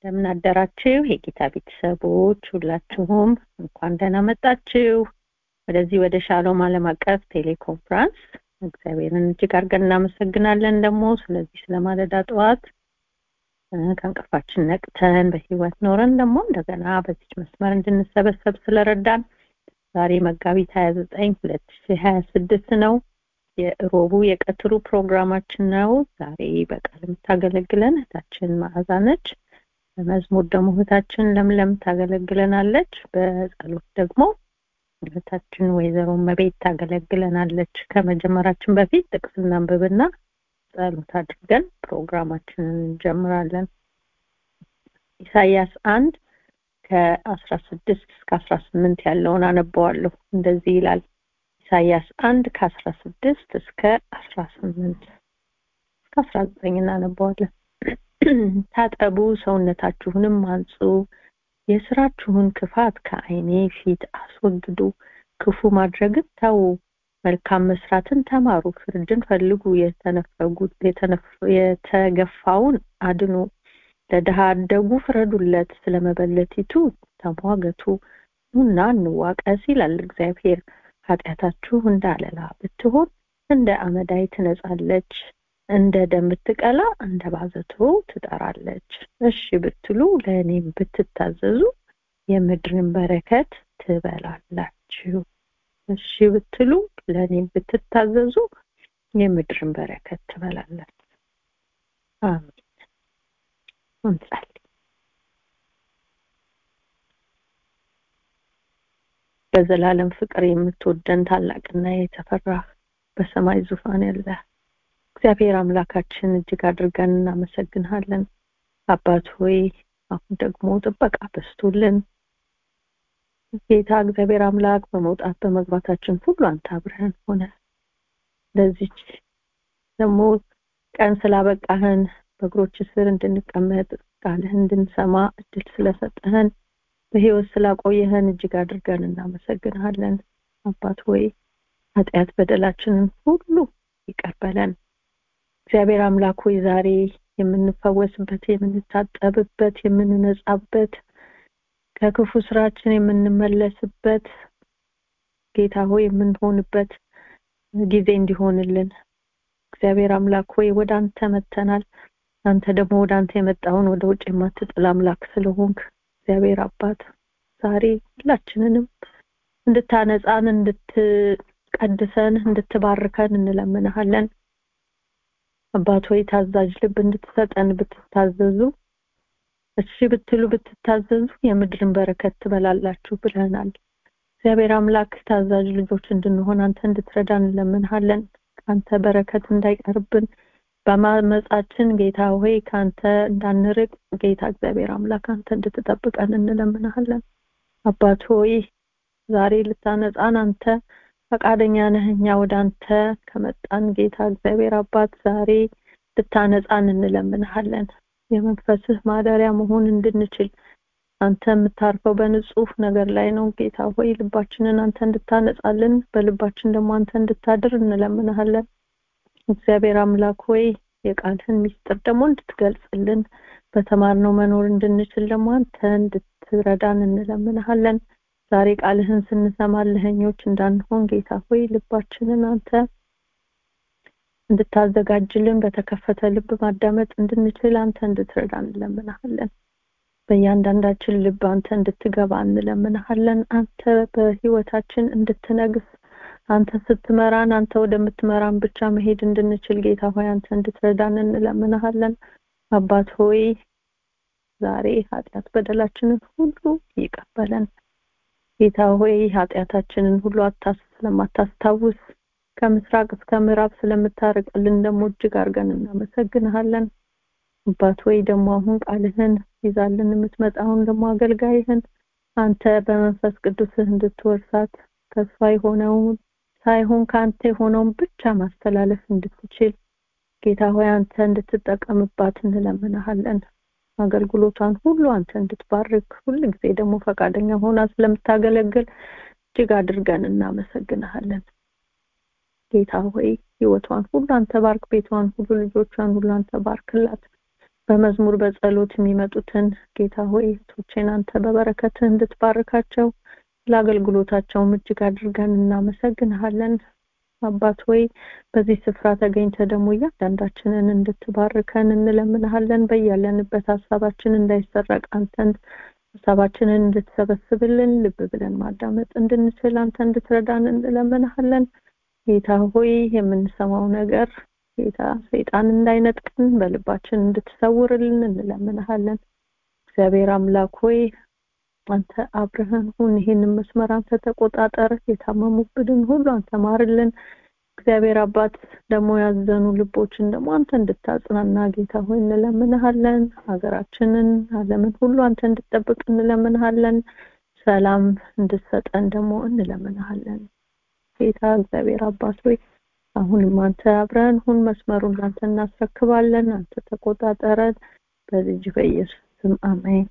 እንደምን አደራችሁ የጌታ ቤተሰቦች ሁላችሁም እንኳን ደህና መጣችሁ ወደዚህ ወደ ሻሎም ዓለም አቀፍ ቴሌኮንፍራንስ እግዚአብሔርን እጅግ አድርገን እናመሰግናለን ደግሞ ስለዚህ ስለማለዳ ጠዋት ከእንቅልፋችን ነቅተን በህይወት ኖረን ደግሞ እንደገና በዚች መስመር እንድንሰበሰብ ስለረዳን ዛሬ መጋቢት ሀያ ዘጠኝ ሁለት ሺ ሀያ ስድስት ነው የሮቡ የቀትሩ ፕሮግራማችን ነው ዛሬ በቃል የምታገለግለን እህታችን መዓዛ ነች በመዝሙር ደግሞ እህታችን ለምለም ታገለግለናለች በጸሎት ደግሞ እህታችን ወይዘሮ መቤት ታገለግለናለች ከመጀመራችን በፊት ጥቅስ እናንብብና ጸሎት አድርገን ፕሮግራማችንን እንጀምራለን ኢሳያስ አንድ ከአስራ ስድስት እስከ አስራ ስምንት ያለውን አነበዋለሁ እንደዚህ ይላል ኢሳያስ አንድ ከአስራ ስድስት እስከ አስራ ስምንት እስከ አስራ ዘጠኝ እናነበዋለን ታጠቡ ሰውነታችሁንም አንጹ የስራችሁን ክፋት ከአይኔ ፊት አስወግዱ ክፉ ማድረግን ተዉ መልካም መስራትን ተማሩ ፍርድን ፈልጉ የተነፈጉት የተገፋውን አድኑ ለድሃ አደጉ ፍረዱለት ስለመበለቲቱ ተሟገቱ ኑና እንዋቀስ ይላል እግዚአብሔር ኃጢአታችሁ እንደ አለላ ብትሆን እንደ አመዳይ ትነጻለች እንደ ደም ብትቀላ እንደ ባዘቶ ትጠራለች እሺ ብትሉ ለእኔም ብትታዘዙ የምድርን በረከት ትበላላችሁ እሺ ብትሉ ለእኔም ብትታዘዙ የምድርን በረከት ትበላላችሁ አሜን እንጸልይ በዘላለም ፍቅር የምትወደን ታላቅና የተፈራህ በሰማይ ዙፋን ያለ እግዚአብሔር አምላካችን እጅግ አድርገን እናመሰግንሃለን አባት ሆይ አሁን ደግሞ ጥበቃ በስቶልን ጌታ እግዚአብሔር አምላክ በመውጣት በመግባታችን ሁሉ አንተ አብረህን ሆነ ለዚች ደግሞ ቀን ስላበቃህን በእግሮች ስር እንድንቀመጥ ቃልህን እንድንሰማ እድል ስለሰጠህን በህይወት ስላቆየህን እጅግ አድርገን እናመሰግንሃለን አባት ሆይ ኃጢአት በደላችንን ሁሉ ይቀርበለን እግዚአብሔር አምላክ ሆይ ዛሬ የምንፈወስበት የምንታጠብበት የምንነጻበት ከክፉ ስራችን የምንመለስበት ጌታ ሆይ የምንሆንበት ጊዜ እንዲሆንልን እግዚአብሔር አምላክ ሆይ ወደ አንተ መተናል አንተ ደግሞ ወደ አንተ የመጣውን ወደ ውጭ የማትጥል አምላክ ስለሆንክ እግዚአብሔር አባት ዛሬ ሁላችንንም እንድታነጻን እንድትቀድሰን እንድትባርከን እንለምንሃለን አባት ሆይ ታዛዥ ልብ እንድትሰጠን ብትታዘዙ እሺ ብትሉ ብትታዘዙ የምድርን በረከት ትበላላችሁ ብለናል እግዚአብሔር አምላክ ታዛዥ ልጆች እንድንሆን አንተ እንድትረዳን እንለምንሃለን ከአንተ በረከት እንዳይቀርብን በማመጻችን ጌታ ሆይ ከአንተ እንዳንርቅ ጌታ እግዚአብሔር አምላክ አንተ እንድትጠብቀን እንለምንሃለን አባት ሆይ ዛሬ ልታነጻን አንተ ፈቃደኛ ነህ እኛ ወደ አንተ ከመጣን ጌታ እግዚአብሔር አባት ዛሬ ልታነጻን እንለምንሃለን የመንፈስህ ማደሪያ መሆን እንድንችል አንተ የምታርፈው በንጹህ ነገር ላይ ነው ጌታ ሆይ ልባችንን አንተ እንድታነጻልን በልባችን ደግሞ አንተ እንድታድር እንለምንሃለን እግዚአብሔር አምላክ ሆይ የቃልህን ሚስጥር ደግሞ እንድትገልጽልን በተማርነው መኖር እንድንችል ደግሞ አንተ እንድትረዳን እንለምንሃለን ዛሬ ቃልህን ስንሰማ ለህኞች እንዳንሆን ጌታ ሆይ ልባችንን አንተ እንድታዘጋጅልን በተከፈተ ልብ ማዳመጥ እንድንችል አንተ እንድትረዳን እንለምንሃለን በእያንዳንዳችን ልብ አንተ እንድትገባ እንለምንሃለን አንተ በህይወታችን እንድትነግስ አንተ ስትመራን አንተ ወደምትመራን ብቻ መሄድ እንድንችል ጌታ ሆይ አንተ እንድትረዳን እንለምንሃለን አባት ሆይ ዛሬ ኃጢአት በደላችንን ሁሉ ይቀበለን ጌታ ሆይ ኃጢአታችንን ሁሉ አታስ ስለማታስታውስ ከምስራቅ እስከ ምዕራብ ስለምታርቅልን ደግሞ እጅግ አድርገን እናመሰግንሃለን አባት ወይ ደግሞ አሁን ቃልህን ይዛልን የምትመጣውን ደግሞ አገልጋይህን አንተ በመንፈስ ቅዱስህ እንድትወርሳት ተስፋ የሆነውን ሳይሆን ከአንተ የሆነውን ብቻ ማስተላለፍ እንድትችል ጌታ ሆይ አንተ እንድትጠቀምባት እንለምንሃለን አገልግሎቷን ሁሉ አንተ እንድትባርክ ሁል ጊዜ ደግሞ ፈቃደኛ ሆና ስለምታገለግል እጅግ አድርገን እናመሰግንሃለን ጌታ ሆይ ህይወቷን ሁሉ አንተ ባርክ ቤቷን ሁሉ ልጆቿን ሁሉ አንተ ባርክላት በመዝሙር በጸሎት የሚመጡትን ጌታ ሆይ እህቶቼን አንተ በበረከትህ እንድትባርካቸው ለአገልግሎታቸውም እጅግ አድርገን እናመሰግንሃለን አባት ሆይ በዚህ ስፍራ ተገኝተ ደግሞ እያንዳንዳችንን እንድትባርከን እንለምንሃለን በያለንበት ሀሳባችን እንዳይሰረቅ አንተን ሀሳባችንን እንድትሰበስብልን ልብ ብለን ማዳመጥ እንድንችል አንተ እንድትረዳን እንለምንሃለን ጌታ ሆይ የምንሰማው ነገር ጌታ ሰይጣን እንዳይነጥቀን በልባችን እንድትሰውርልን እንለምንሃለን እግዚአብሔር አምላክ ሆይ አንተ አብረህን ሁን ይህንን መስመር አንተ ተቆጣጠር የታመሙብንን ሁሉ አንተ ማርልን እግዚአብሔር አባት ደግሞ ያዘኑ ልቦችን ደግሞ አንተ እንድታጽናና ጌታ ሆይ እንለምንሃለን ሀገራችንን አለምን ሁሉ አንተ እንድጠብቅ እንለምንሃለን ሰላም እንድትሰጠን ደግሞ እንለምንሃለን ጌታ እግዚአብሔር አባት ሆይ አሁንም አንተ አብረን ሁን መስመሩን አንተ እናስረክባለን አንተ ተቆጣጠረን በልጅ በኢየሱስ ስም አሜን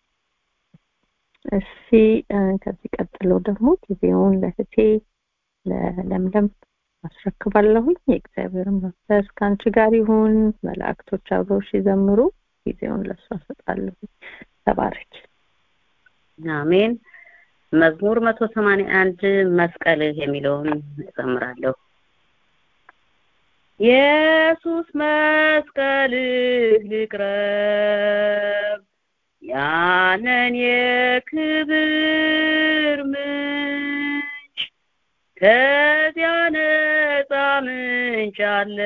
እሺ ከዚህ ቀጥሎ ደግሞ ጊዜውን ለህቴ ለለምለም አስረክባለሁኝ የእግዚአብሔር መንፈስ ከአንቺ ጋር ይሁን መላእክቶች አብረው ሲዘምሩ ጊዜውን ለእሷ ሰጣለሁ ተባረች አሜን መዝሙር መቶ ሰማንያ አንድ መስቀልህ የሚለውን እዘምራለሁ ኢየሱስ መስቀልህ ልቅረብ ያንን የክብር ምንጭ ከዚያ ነፃ ምንጭ አለ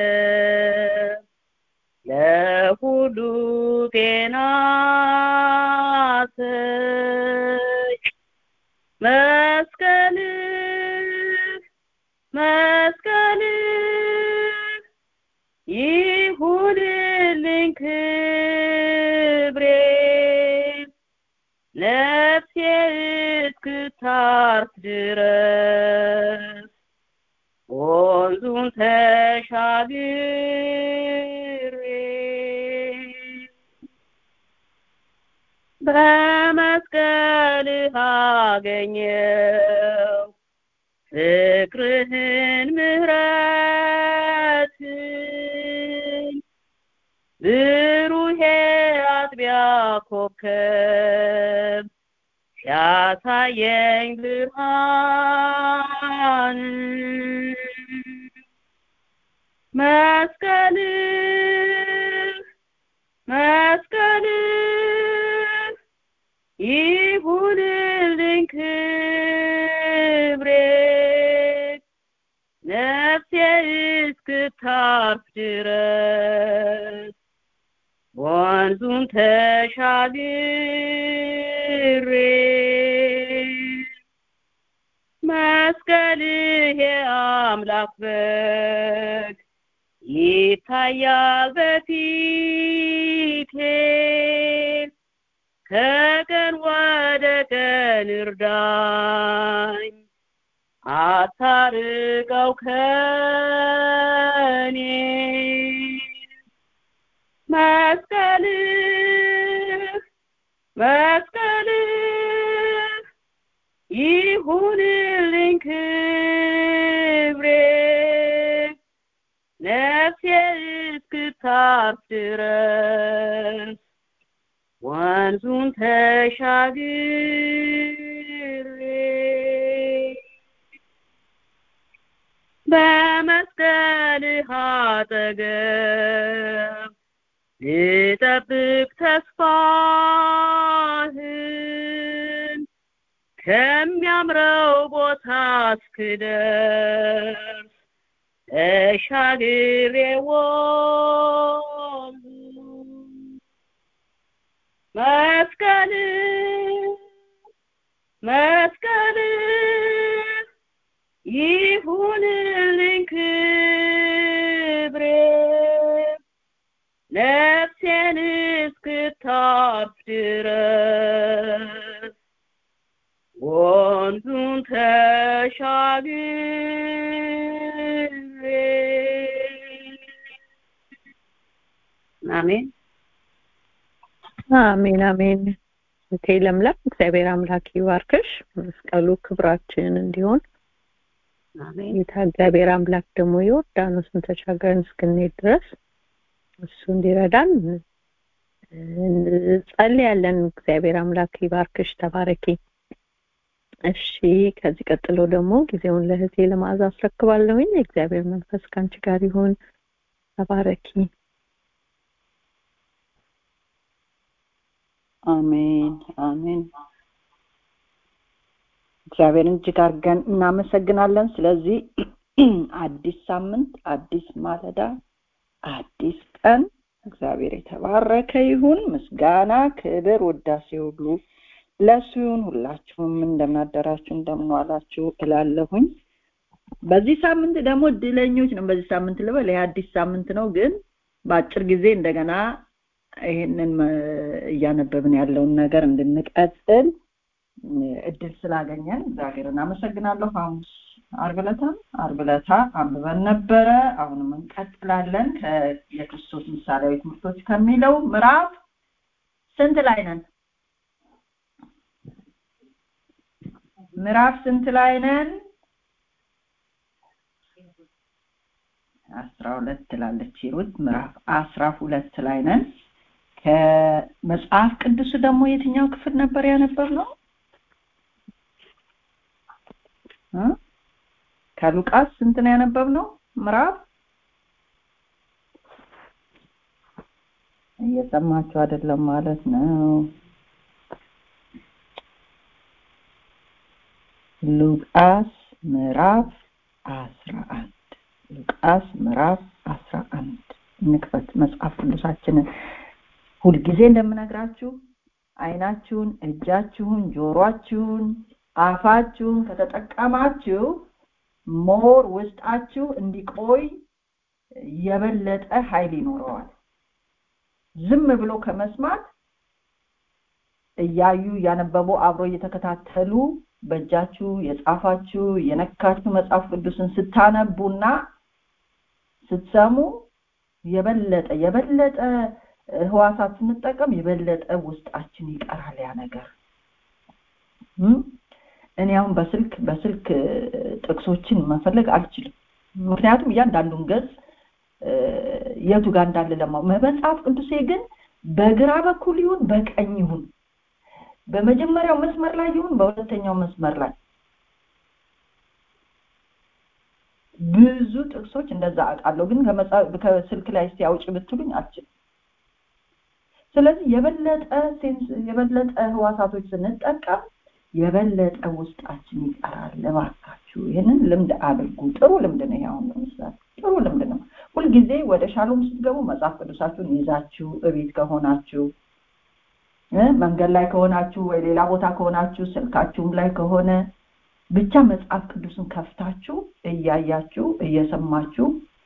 ለሁሉ ጤና ሰጭ መስቀልህ መስቀልህ ይሁንልኝ ክብሬ ነፍሴ እስክታርፍ ድረስ ወንዙን ተሻግሬ በመስቀልህ አገኘው ፍቅርህን ምህረትን ብሩሄ አጥቢያ ኮከብ ሲያሳየኝ ብርሃን መስቀልህ መስቀልህ ይሁንልኝ ክብሬ ነፍሴ እስክታርፍ ድረስ ወንዙን ተሻግሬ መስቀልህ የአምላክ በግ ይታያል በፊቴ ከቀን ወደ ቀን እርዳኝ አታርቀው ከኔ መስቀልህ መስቀልህ ይሁንልኝ ክብሬ ነፍሴ እስክታርፍ ድረስ ወንዙን ተሻግሬ በመስቀልህ አጠገብ ልጠብቅ ተስፋህን ከሚያምረው ቦታ እስክደርስ ተሻግሬ ወንዙ መስቀልህ መስቀልህ ይሁንልኝ ክብሬ ነፍሴን እስክታርፍ ድረስ ወንዙን ተሻግሬ አሜን አሜን አሜን እቴ ለምለም እግዚአብሔር አምላክ ይባርክሽ መስቀሉ ክብራችን እንዲሆን አሜን ጌታ እግዚአብሔር አምላክ ደግሞ ዮርዳኖስን ተሻገርን እስክንሄድ ድረስ እሱ እንዲረዳን ጸልያለን። እግዚአብሔር አምላክ ይባርክሽ፣ ተባረኪ። እሺ ከዚህ ቀጥሎ ደግሞ ጊዜውን ለእህቴ ለመዓዛ አስረክባለሁኝ። የእግዚአብሔር መንፈስ ከአንቺ ጋር ይሁን። ተባረኪ። አሜን አሜን። እግዚአብሔርን እጅግ አድርገን እናመሰግናለን። ስለዚህ አዲስ ሳምንት፣ አዲስ ማለዳ፣ አዲስ ቀን እግዚአብሔር የተባረከ ይሁን። ምስጋና፣ ክብር፣ ውዳሴ ሁሉ ለሱ ይሁን። ሁላችሁም እንደምናደራችሁ እንደምንዋላችሁ እላለሁኝ። በዚህ ሳምንት ደግሞ እድለኞች ነው። በዚህ ሳምንት ልበል፣ ይሄ አዲስ ሳምንት ነው፣ ግን በአጭር ጊዜ እንደገና ይሄንን እያነበብን ያለውን ነገር እንድንቀጥል እድል ስላገኘን እግዚአብሔርን አመሰግናለሁ። ሐሙስ ዓርብ ዕለታ ዓርብ ዕለታ አንብበን ነበረ። አሁንም እንቀጥላለን የክርስቶስ ምሳሌያዊ ትምህርቶች ከሚለው ምዕራፍ ስንት ላይ ነን? ምዕራፍ ስንት ላይ ነን? አስራ ሁለት ትላለች ሂሩት። ምዕራፍ አስራ ሁለት ላይ ነን። ከመጽሐፍ ቅዱስ ደግሞ የትኛው ክፍል ነበር ያነበብነው? ከሉቃስ ስንት ነው ያነበብነው? ምዕራፍ እየሰማችሁ አይደለም ማለት ነው። ሉቃስ ምዕራፍ አስራ አንድ ሉቃስ ምዕራፍ አስራ አንድ እንክፈት መጽሐፍ ቅዱሳችንን። ሁልጊዜ እንደምነግራችሁ አይናችሁን፣ እጃችሁን፣ ጆሮአችሁን፣ አፋችሁን ከተጠቀማችሁ ሞር ውስጣችሁ እንዲቆይ የበለጠ ኃይል ይኖረዋል። ዝም ብሎ ከመስማት እያዩ እያነበቡ አብሮ እየተከታተሉ በእጃችሁ የጻፋችሁ የነካችሁ መጽሐፍ ቅዱስን ስታነቡና ስትሰሙ የበለጠ የበለጠ ህዋሳት ስንጠቀም የበለጠ ውስጣችን ይቀራል ያ ነገር እኔ አሁን በስልክ በስልክ ጥቅሶችን መፈለግ አልችልም ምክንያቱም እያንዳንዱን ገጽ የቱ ጋር እንዳለ ለማው መጽሐፍ ቅዱሴ ግን በግራ በኩል ይሁን በቀኝ ይሁን በመጀመሪያው መስመር ላይ ይሁን በሁለተኛው መስመር ላይ ብዙ ጥቅሶች እንደዛ አውቃለሁ ግን ከስልክ ላይ እስቲ አውጭ ብትሉኝ አልችልም ስለዚህ የበለጠ ሴንስ የበለጠ ህዋሳቶች ስንጠቀም የበለጠ ውስጣችን ይቀራል እባካችሁ ይህንን ልምድ አድርጉ ጥሩ ልምድ ነው አሁን ለምሳሌ ጥሩ ልምድ ነው ሁልጊዜ ወደ ሻሎም ስትገቡ መጽሐፍ ቅዱሳችሁን ይዛችሁ እቤት ከሆናችሁ መንገድ ላይ ከሆናችሁ ወይ ሌላ ቦታ ከሆናችሁ ስልካችሁም ላይ ከሆነ ብቻ መጽሐፍ ቅዱስን ከፍታችሁ እያያችሁ እየሰማችሁ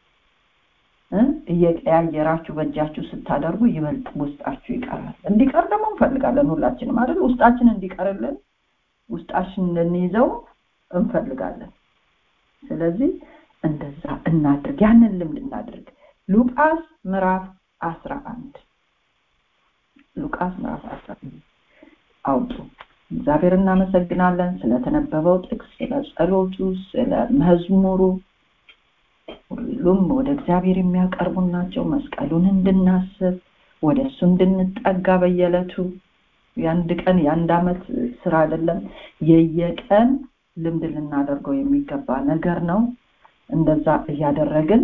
እየቀያየራችሁ በእጃችሁ ስታደርጉ ይበልጥ ውስጣችሁ ይቀራል እንዲቀር ደግሞ እንፈልጋለን ሁላችንም አይደል ውስጣችን እንዲቀርልን ውስጣችን እንድንይዘው እንፈልጋለን ስለዚህ እንደዛ እናድርግ ያንን ልምድ እናድርግ ሉቃስ ምዕራፍ አስራ አንድ ሉቃስ ምዕራፍ አስራ አንድ አውጡ እግዚአብሔር እናመሰግናለን ስለተነበበው ጥቅስ ስለ ጸሎቱ ስለ መዝሙሩ ሁሉም ወደ እግዚአብሔር የሚያቀርቡ ናቸው መስቀሉን እንድናስብ ወደ እሱ እንድንጠጋ በየዕለቱ የአንድ ቀን የአንድ አመት ስራ አይደለም የየቀን ልምድ ልናደርገው የሚገባ ነገር ነው እንደዛ እያደረግን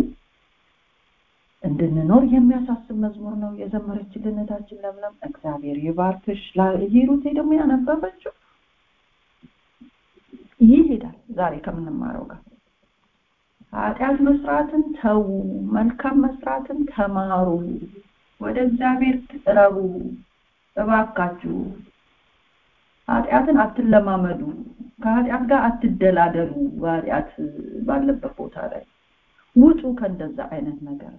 እንድንኖር የሚያሳስብ መዝሙር ነው የዘመረችልን እህታችን ለምለም እግዚአብሔር ይባርክሽ ሂሩቴ ደግሞ ያነበበችው ይሄዳል ዛሬ ከምንማረው ጋር ኃጢአት መስራትን ተዉ መልካም መስራትን ተማሩ ወደ እግዚአብሔር ቅረቡ እባካችሁ ኃጢአትን አትለማመዱ ከኃጢአት ጋር አትደላደሉ ኃጢአት ባለበት ቦታ ላይ ውጡ ከእንደዛ አይነት ነገር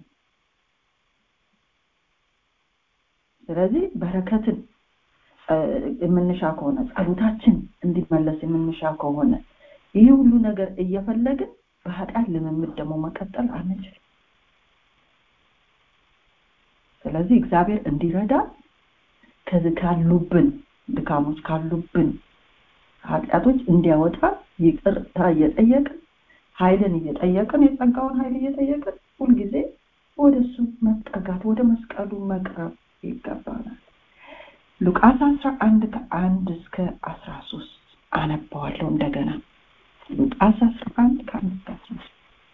ስለዚህ በረከትን የምንሻ ከሆነ ጸሎታችን እንዲመለስ የምንሻ ከሆነ ይህ ሁሉ ነገር እየፈለግን በኃጢአት ልምምድ ደግሞ መቀጠል አንችል ስለዚህ እግዚአብሔር እንዲረዳ ከዚህ ካሉብን ድካሞች ካሉብን ኃጢአቶች እንዲያወጣ ይቅርታ እየጠየቅን ኃይልን እየጠየቅን የጸጋውን ኃይል እየጠየቅን ሁልጊዜ ወደ እሱ መጠጋት ወደ መስቀሉ መቅረብ ይገባናል ሉቃስ አስራ አንድ ከአንድ እስከ አስራ ሶስት አነባዋለሁ እንደገና ሉቃስ አስራ አንድ ከአንድ እስከ አስራ ሶስት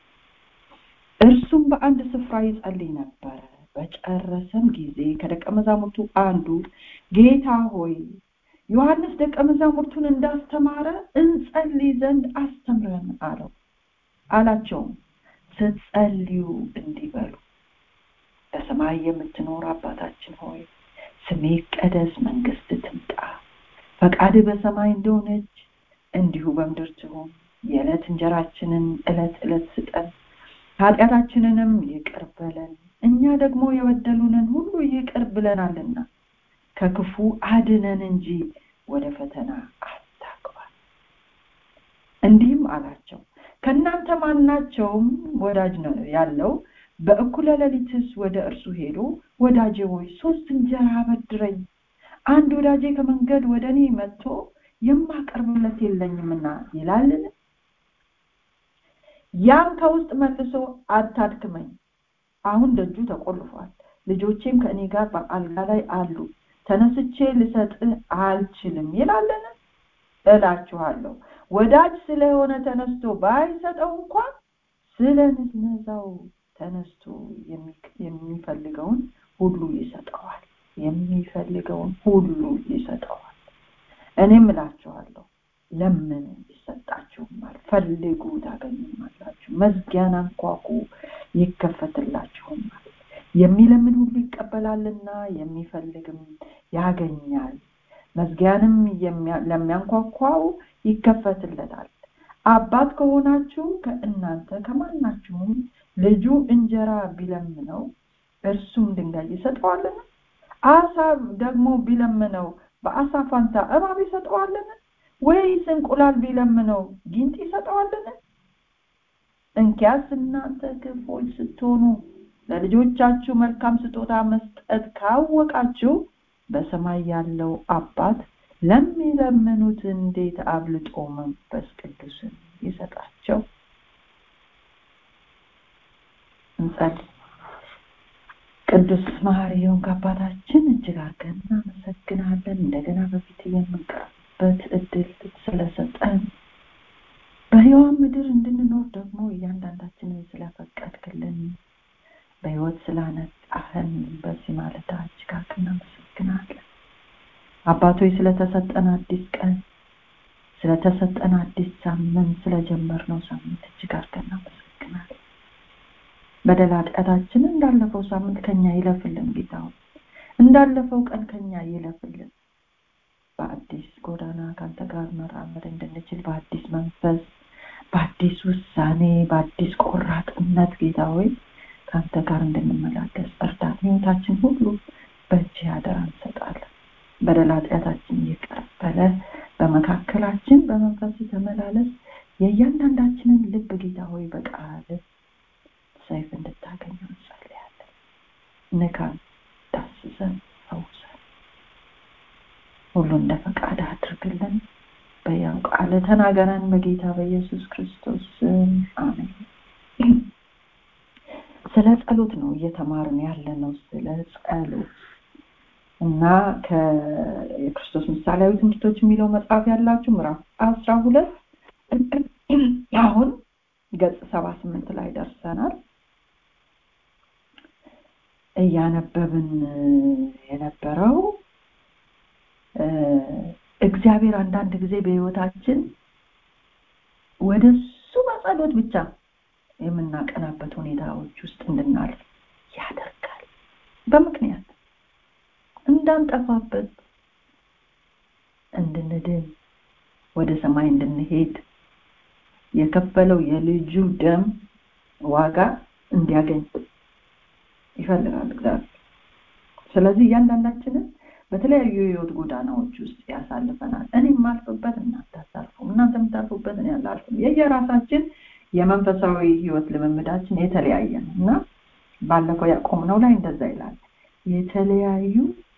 እርሱም በአንድ ስፍራ ይጸልይ ነበረ በጨረሰም ጊዜ ከደቀ መዛሙርቱ አንዱ ጌታ ሆይ ዮሐንስ ደቀ መዛሙርቱን እንዳስተማረ እንጸልይ ዘንድ አስተምረን አለው አላቸውም ስትጸልዩ እንዲህ በሉ በሰማይ የምትኖር አባታችን ሆይ ስሜ ቀደስ መንግስት ትምጣ ፈቃድ በሰማይ እንደሆነች እንዲሁ በምድር ትሁን የዕለት እንጀራችንን ዕለት ዕለት ስጠን ኃጢአታችንንም ይቅር በለን እኛ ደግሞ የበደሉንን ሁሉ ይቅር ብለናልና ከክፉ አድነን እንጂ ወደ ፈተና አታግባን እንዲህም አላቸው ከእናንተ ማናቸውም ወዳጅ ነው ያለው በእኩለ ሌሊትስ ወደ እርሱ ሄዶ ወዳጄ ሆይ ሶስት እንጀራ አበድረኝ አንድ ወዳጄ ከመንገድ ወደ እኔ መጥቶ የማቀርብለት የለኝምና ይላልን ያም ከውስጥ መልሶ አታድክመኝ አሁን ደጁ ተቆልፏል ልጆቼም ከእኔ ጋር በአልጋ ላይ አሉ ተነስቼ ልሰጥህ አልችልም ይላለን እላችኋለሁ ወዳጅ ስለሆነ ተነስቶ ባይሰጠው እንኳን ስለ ንዝነዛው ተነስቶ የሚፈልገውን ሁሉ ይሰጠዋል የሚፈልገውን ሁሉ ይሰጠዋል እኔም እላችኋለሁ ለምን ይሰጣችሁማል ፈልጉ ታገኙማላችሁ መዝጊያን አንኳኩ ይከፈትላችሁማል የሚለምን ሁሉ ይቀበላልና የሚፈልግም ያገኛል መዝጊያንም ለሚያንኳኳው ይከፈትለታል አባት ከሆናችሁ ከእናንተ ከማናችሁም ልጁ እንጀራ ቢለምነው እርሱም ድንጋይ ይሰጠዋልን አሳ ደግሞ ቢለምነው በአሳ ፋንታ እባብ ይሰጠዋልን ወይስ እንቁላል ቢለምነው ጊንጥ ይሰጠዋልን እንኪያስ እናንተ ክፎች ስትሆኑ ለልጆቻችሁ መልካም ስጦታ መስጠት ካወቃችሁ በሰማይ ያለው አባት ለሚለምኑት እንዴት አብልጦ መንፈስ ቅዱስን ይሰጣቸው እንጸልይ ቅዱስ መሐሪ የሆንክ አባታችን እጅግ አድርገን እናመሰግናለን እንደገና በፊት የምንቀርበት እድል ስለሰጠን በህያዋን ምድር እንድንኖር ደግሞ እያንዳንዳችንን ስለፈቀድክልን በህይወት ስላነጣህን በዚህ ማለዳ እጅግ አድርገን እናመሰግናለን አባቶች ስለተሰጠን አዲስ ቀን ስለተሰጠን አዲስ ሳምንት ስለጀመርነው ሳምንት እጅግ አድርገን እናመሰግናለን በደል ኃጢአታችን እንዳለፈው ሳምንት ከኛ ይለፍልን ጌታ እንዳለፈው ቀን ከኛ ይለፍልን በአዲስ ጎዳና ከአንተ ጋር መራመድ እንድንችል በአዲስ መንፈስ በአዲስ ውሳኔ በአዲስ ቆራጥነት ጌታ ሆይ ከአንተ ጋር እንድንመላለስ እርዳት ህይወታችን ሁሉ በእጅ አደራ እንሰጣለን በደል ኃጢአታችን እየቀረበለ በመካከላችን በመንፈስ ተመላለስ የእያንዳንዳችንን ልብ ጌታ ሆይ በቃል ሰይፍ እንድታገኙ እንጸልያለን ንካን ዳስሰን ፈውሰን ሁሉ እንደ ፈቃድ አድርግልን በያው ቃል ተናገረን በጌታ በኢየሱስ ክርስቶስ አሜን ስለ ጸሎት ነው እየተማርን ያለ ነው ስለ ጸሎት እና ከክርስቶስ ምሳሌያዊ ትምህርቶች የሚለው መጽሐፍ ያላችሁ ምዕራፍ አስራ ሁለት አሁን ገጽ ሰባ ስምንት ላይ ደርሰናል እያነበብን የነበረው እግዚአብሔር አንዳንድ ጊዜ በህይወታችን ወደ እሱ በጸሎት ብቻ የምናቀናበት ሁኔታዎች ውስጥ እንድናልፍ ያደርጋል በምክንያት እንዳንጠፋበት እንድንድን ወደ ሰማይ እንድንሄድ የከፈለው የልጁ ደም ዋጋ እንዲያገኝ ይፈልጋል እግዚአብሔር ስለዚህ እያንዳንዳችንን በተለያዩ የህይወት ጎዳናዎች ውስጥ ያሳልፈናል እኔ የማልፍበት እናንተ አታልፉም እናንተ የምታልፉበት እኔ አላልፍም የየራሳችን የመንፈሳዊ ህይወት ልምምዳችን የተለያየ ነው እና ባለፈው ያቆምነው ላይ እንደዛ ይላል የተለያዩ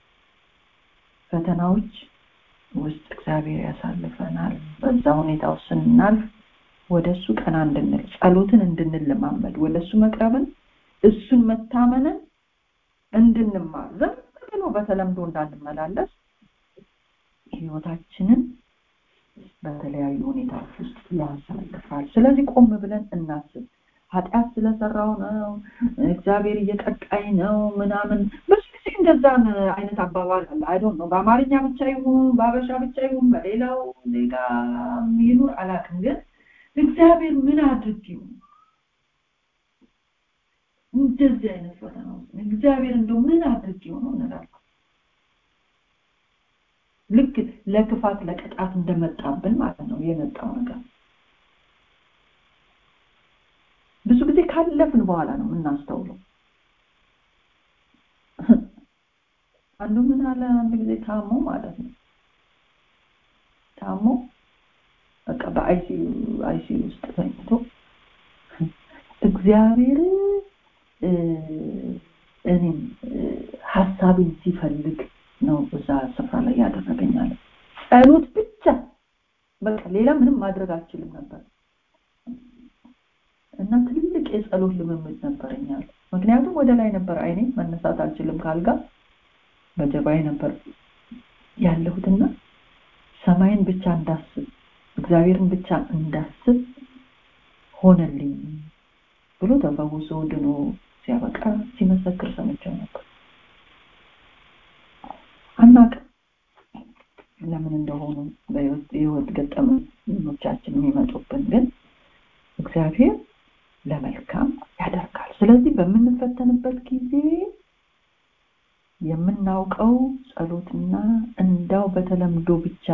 ፈተናዎች ውስጥ እግዚአብሔር ያሳልፈናል በዛ ሁኔታ ውስጥ ስናልፍ ወደ እሱ ቀና እንድንል ጸሎትን እንድንለማመድ ወደ እሱ መቅረብን እሱን መታመንን እንድንማር ዝም ብሎ በተለምዶ እንዳንመላለስ ህይወታችንን በተለያዩ ሁኔታዎች ውስጥ ያሳልፋል ስለዚህ ቆም ብለን እናስብ ኃጢአት ስለሰራው ነው እግዚአብሔር እየቀጣኝ ነው ምናምን ብዙ ጊዜ እንደዛ አይነት አባባል አለ አይዶን ነው በአማርኛ ብቻ ይሁን በአበሻ ብቻ ይሁን በሌላው ዜጋ ይኑር አላውቅም ግን እግዚአብሔር ምን አድርጊው እንደዚህ አይነት ፈተና ውስጥ እግዚአብሔር እንደው ምን አድርጊው ነው እንላለን ልክ ለክፋት ለቅጣት እንደመጣብን ማለት ነው የመጣው ነገር ብዙ ጊዜ ካለፍን በኋላ ነው የምናስተውለው አንዱ ምን አለ አንድ ጊዜ ታሞ ማለት ነው ታሞ በቃ በአይሲዩ አይሲዩ ውስጥ ተኝቶ እግዚአብሔር እኔም ሀሳብን ሲፈልግ ነው እዛ ስፍራ ላይ ያደረገኛል ጸሎት ብቻ በቃ ሌላ ምንም ማድረግ አልችልም ነበር እና ትልቅ የጸሎት ልምምድ ነበረኛል ምክንያቱም ወደ ላይ ነበር አይኔ መነሳት አልችልም ካልጋ በጀባይ ነበር ያለሁትና ሰማይን ብቻ እንዳስብ እግዚአብሔርን ብቻ እንዳስብ ሆነልኝ ብሎ ተፈውሶ ድኖ ሲያበቃ ሲመሰክር ሰምቸው ነበር አናቅም ለምን እንደሆኑ በህይወት ገጠመኞቻችን የሚመጡብን ግን እግዚአብሔር ለመልካም ያደርጋል ስለዚህ በምንፈተንበት ጊዜ የምናውቀው ጸሎትና እንዳው በተለምዶ ብቻ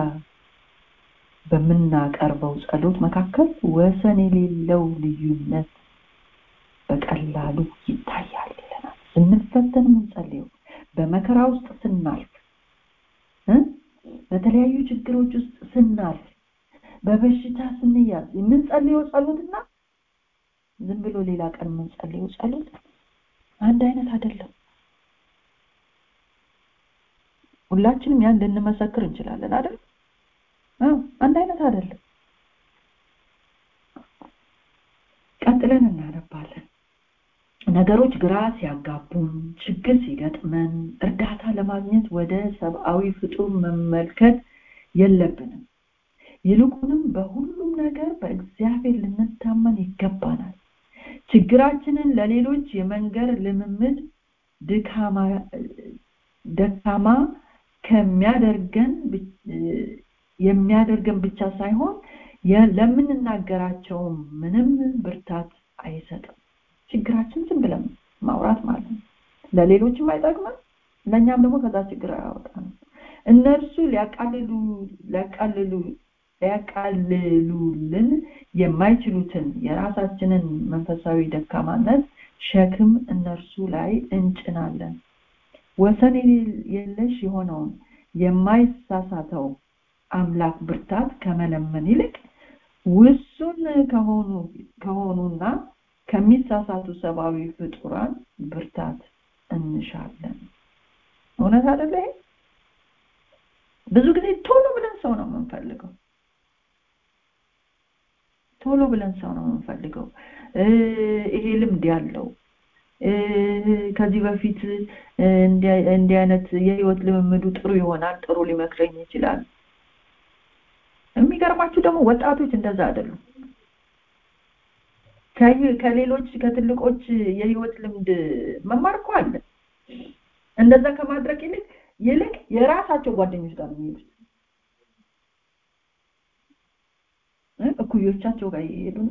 በምናቀርበው ጸሎት መካከል ወሰን የሌለው ልዩነት በቀላሉ ይታያል ይለናል ስንፈተን የምንጸልየው በመከራ ውስጥ ስናልፍ በተለያዩ ችግሮች ውስጥ ስናልፍ በበሽታ ስንያዝ የምንጸልየው ጸሎትና ዝም ብሎ ሌላ ቀን የምንጸልየው ጸሎት አንድ አይነት አይደለም ሁላችንም ያን ልንመሰክር እንችላለን አይደል አንድ አይነት አይደለም ቀጥለን እናነባለን ነገሮች ግራ ሲያጋቡን ችግር ሲገጥመን እርዳታ ለማግኘት ወደ ሰብአዊ ፍጡር መመልከት የለብንም ይልቁንም በሁሉም ነገር በእግዚአብሔር ልንታመን ይገባናል ችግራችንን ለሌሎች የመንገር ልምምድ ደካማ ከሚያደርገን የሚያደርገን ብቻ ሳይሆን ለምንናገራቸው ምንም ብርታት አይሰጥም ችግራችን ዝም ብለን ማውራት ማለት ነው ለሌሎችም አይጠቅምም ለእኛም ደግሞ ከዛ ችግር አያወጣንም እነርሱ ሊያቃልሉ ሊያቃልሉ ሊያቃልሉልን የማይችሉትን የራሳችንን መንፈሳዊ ደካማነት ሸክም እነርሱ ላይ እንጭናለን ወሰን የለሽ የሆነውን የማይሳሳተው አምላክ ብርታት ከመለመን ይልቅ ውሱን ከሆኑ ከሆኑና ከሚሳሳቱ ሰብአዊ ፍጡራን ብርታት እንሻለን እውነት አደለ ብዙ ጊዜ ቶሎ ብለን ሰው ነው የምንፈልገው ቶሎ ብለን ሰው ነው የምንፈልገው ይሄ ልምድ ያለው ከዚህ በፊት እንዲህ አይነት የህይወት ልምምዱ ጥሩ ይሆናል ጥሩ ሊመክረኝ ይችላል የሚገርማችሁ ደግሞ ወጣቶች እንደዛ አይደሉም ከሌሎች ከትልቆች የህይወት ልምድ መማር እኮ አለ እንደዛ ከማድረግ ይልቅ ይልቅ የራሳቸው ጓደኞች ጋር የሚሄዱት እኩዮቻቸው ጋር ይሄዱና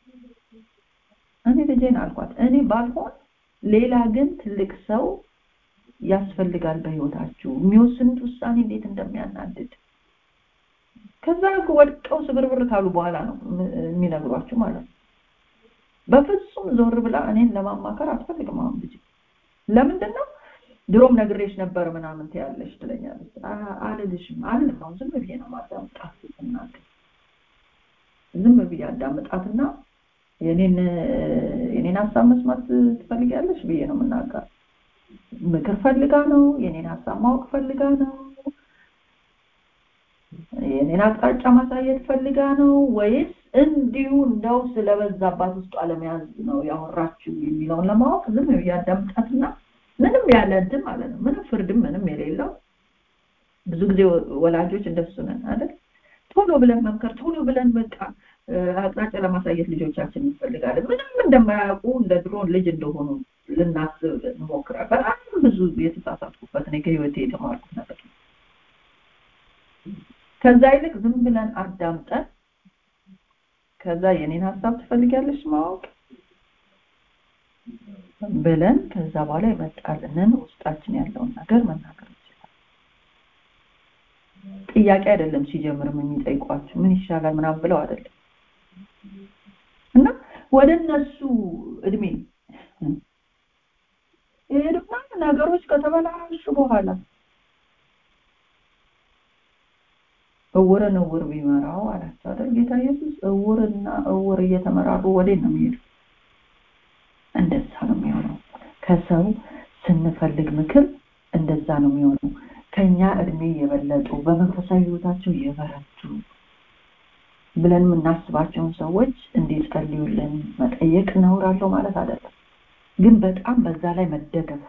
እኔ ልጄን አልኳት እኔ ባልሆን ሌላ ግን ትልቅ ሰው ያስፈልጋል በህይወታችሁ የሚወስኑት ውሳኔ እንዴት እንደሚያናድድ ከዛ ወድቀው ስብርብር ካሉ በኋላ ነው የሚነግሯችሁ ማለት ነው በፍጹም ዞር ብላ እኔን ለማማከር አትፈልግም አሁን ልጅ ለምንድን ነው ድሮም ነግሬሽ ነበር ምናምን ትያለሽ ትለኛለች አልልሽም አልልም አሁን ዝም ብዬ ነው ማዳምጣት እናት ዝም ብዬ አዳምጣትና የኔን የኔን ሀሳብ መስማት ትፈልጊያለሽ ብዬ ነው የምናገር ምክር ፈልጋ ነው የኔን ሀሳብ ማወቅ ፈልጋ ነው የኔን አቅጣጫ ማሳየት ፈልጋ ነው ወይስ እንዲሁ እንደው ስለበዛባት ውስጡ አለመያዝ ነው ያወራችው የሚለውን ለማወቅ ዝም እያዳምጣትና ምንም ያለ እንትን ማለት ነው ምንም ፍርድም ምንም የሌለው ብዙ ጊዜ ወላጆች እንደሱ ነን አይደል ቶሎ ብለን መምከር ቶሎ ብለን በቃ አቅጣጫ ለማሳየት ልጆቻችን እንፈልጋለን ምንም እንደማያውቁ እንደ ድሮ ልጅ እንደሆኑ ልናስብ እንሞክራል በጣም ብዙ የተሳሳትኩበት እኔ ከህይወቴ የተማርኩት ነገር ነው ከዛ ይልቅ ዝም ብለን አዳምጠን ከዛ የኔን ሀሳብ ትፈልጊያለሽ ማወቅ ብለን ከዛ በኋላ ይመጣልንን ውስጣችን ያለውን ነገር መናገር ይችላል ጥያቄ አይደለም ሲጀምርም የሚጠይቋችሁ ምን ይሻላል ምናምን ብለው አይደለም እና ወደ እነሱ እድሜ ይሄድና ነገሮች ከተበላሹ በኋላ እውርን እውር ቢመራው አላቸው አይደል ጌታ ኢየሱስ እውርና እውር እየተመራሩ ወዴት ነው የሚሄዱ እንደዛ ነው የሚሆነው ከሰው ስንፈልግ ምክር እንደዛ ነው የሚሆነው ከኛ እድሜ የበለጡ በመንፈሳዊ ህይወታቸው የበረቱ ብለን የምናስባቸውን ሰዎች እንዲጸልዩልን መጠየቅ ነውራለሁ ማለት አይደለም ግን በጣም በዛ ላይ መደገፍ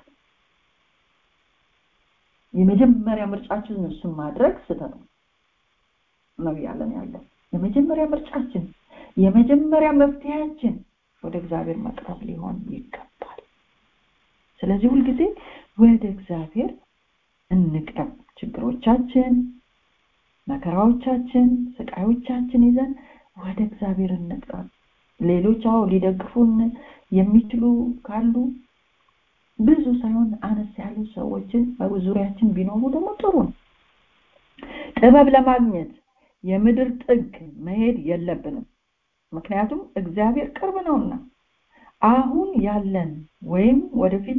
የመጀመሪያ ምርጫችን እሱን ማድረግ ስተት ነው ነው ያለን ያለው የመጀመሪያ ምርጫችን የመጀመሪያ መፍትሄያችን ወደ እግዚአብሔር መቅረብ ሊሆን ይገባል ስለዚህ ሁልጊዜ ወደ እግዚአብሔር እንቅረብ ችግሮቻችን መከራዎቻችን ስቃዮቻችን ይዘን ወደ እግዚአብሔር እንቅረብ ሌሎች አዎ ሊደግፉን የሚችሉ ካሉ ብዙ ሳይሆን አነስ ያሉ ሰዎችን በዙሪያችን ቢኖሩ ደግሞ ጥሩ ነው ጥበብ ለማግኘት የምድር ጥግ መሄድ የለብንም ምክንያቱም እግዚአብሔር ቅርብ ነውና አሁን ያለን ወይም ወደፊት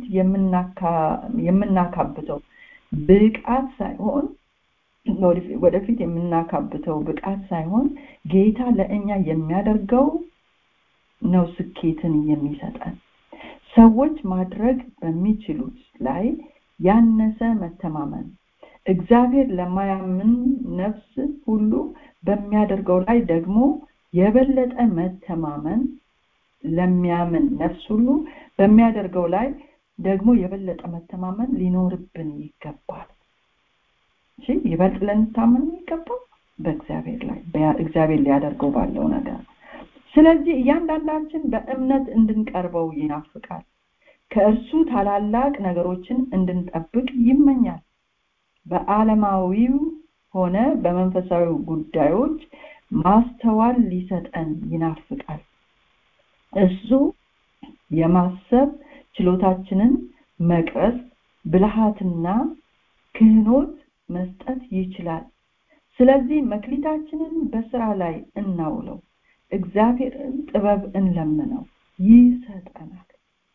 የምናካብተው ብቃት ሳይሆን ወደፊት የምናካብተው ብቃት ሳይሆን ጌታ ለእኛ የሚያደርገው ነው ስኬትን የሚሰጠን ሰዎች ማድረግ በሚችሉት ላይ ያነሰ መተማመን እግዚአብሔር ለማያምን ነፍስ ሁሉ በሚያደርገው ላይ ደግሞ የበለጠ መተማመን ለሚያምን ነፍስ ሁሉ በሚያደርገው ላይ ደግሞ የበለጠ መተማመን ሊኖርብን ይገባል እሺ ይበልጥ ልንታመን የሚገባው በእግዚአብሔር ላይ እግዚአብሔር ሊያደርገው ባለው ነገር ስለዚህ እያንዳንዳችን በእምነት እንድንቀርበው ይናፍቃል ከእርሱ ታላላቅ ነገሮችን እንድንጠብቅ ይመኛል በዓለማዊው ሆነ በመንፈሳዊ ጉዳዮች ማስተዋል ሊሰጠን ይናፍቃል እሱ የማሰብ ችሎታችንን መቅረጽ ብልሃትና ክህኖት መስጠት ይችላል ስለዚህ መክሊታችንን በስራ ላይ እናውለው እግዚአብሔርን ጥበብ እንለምነው ይሰጠናል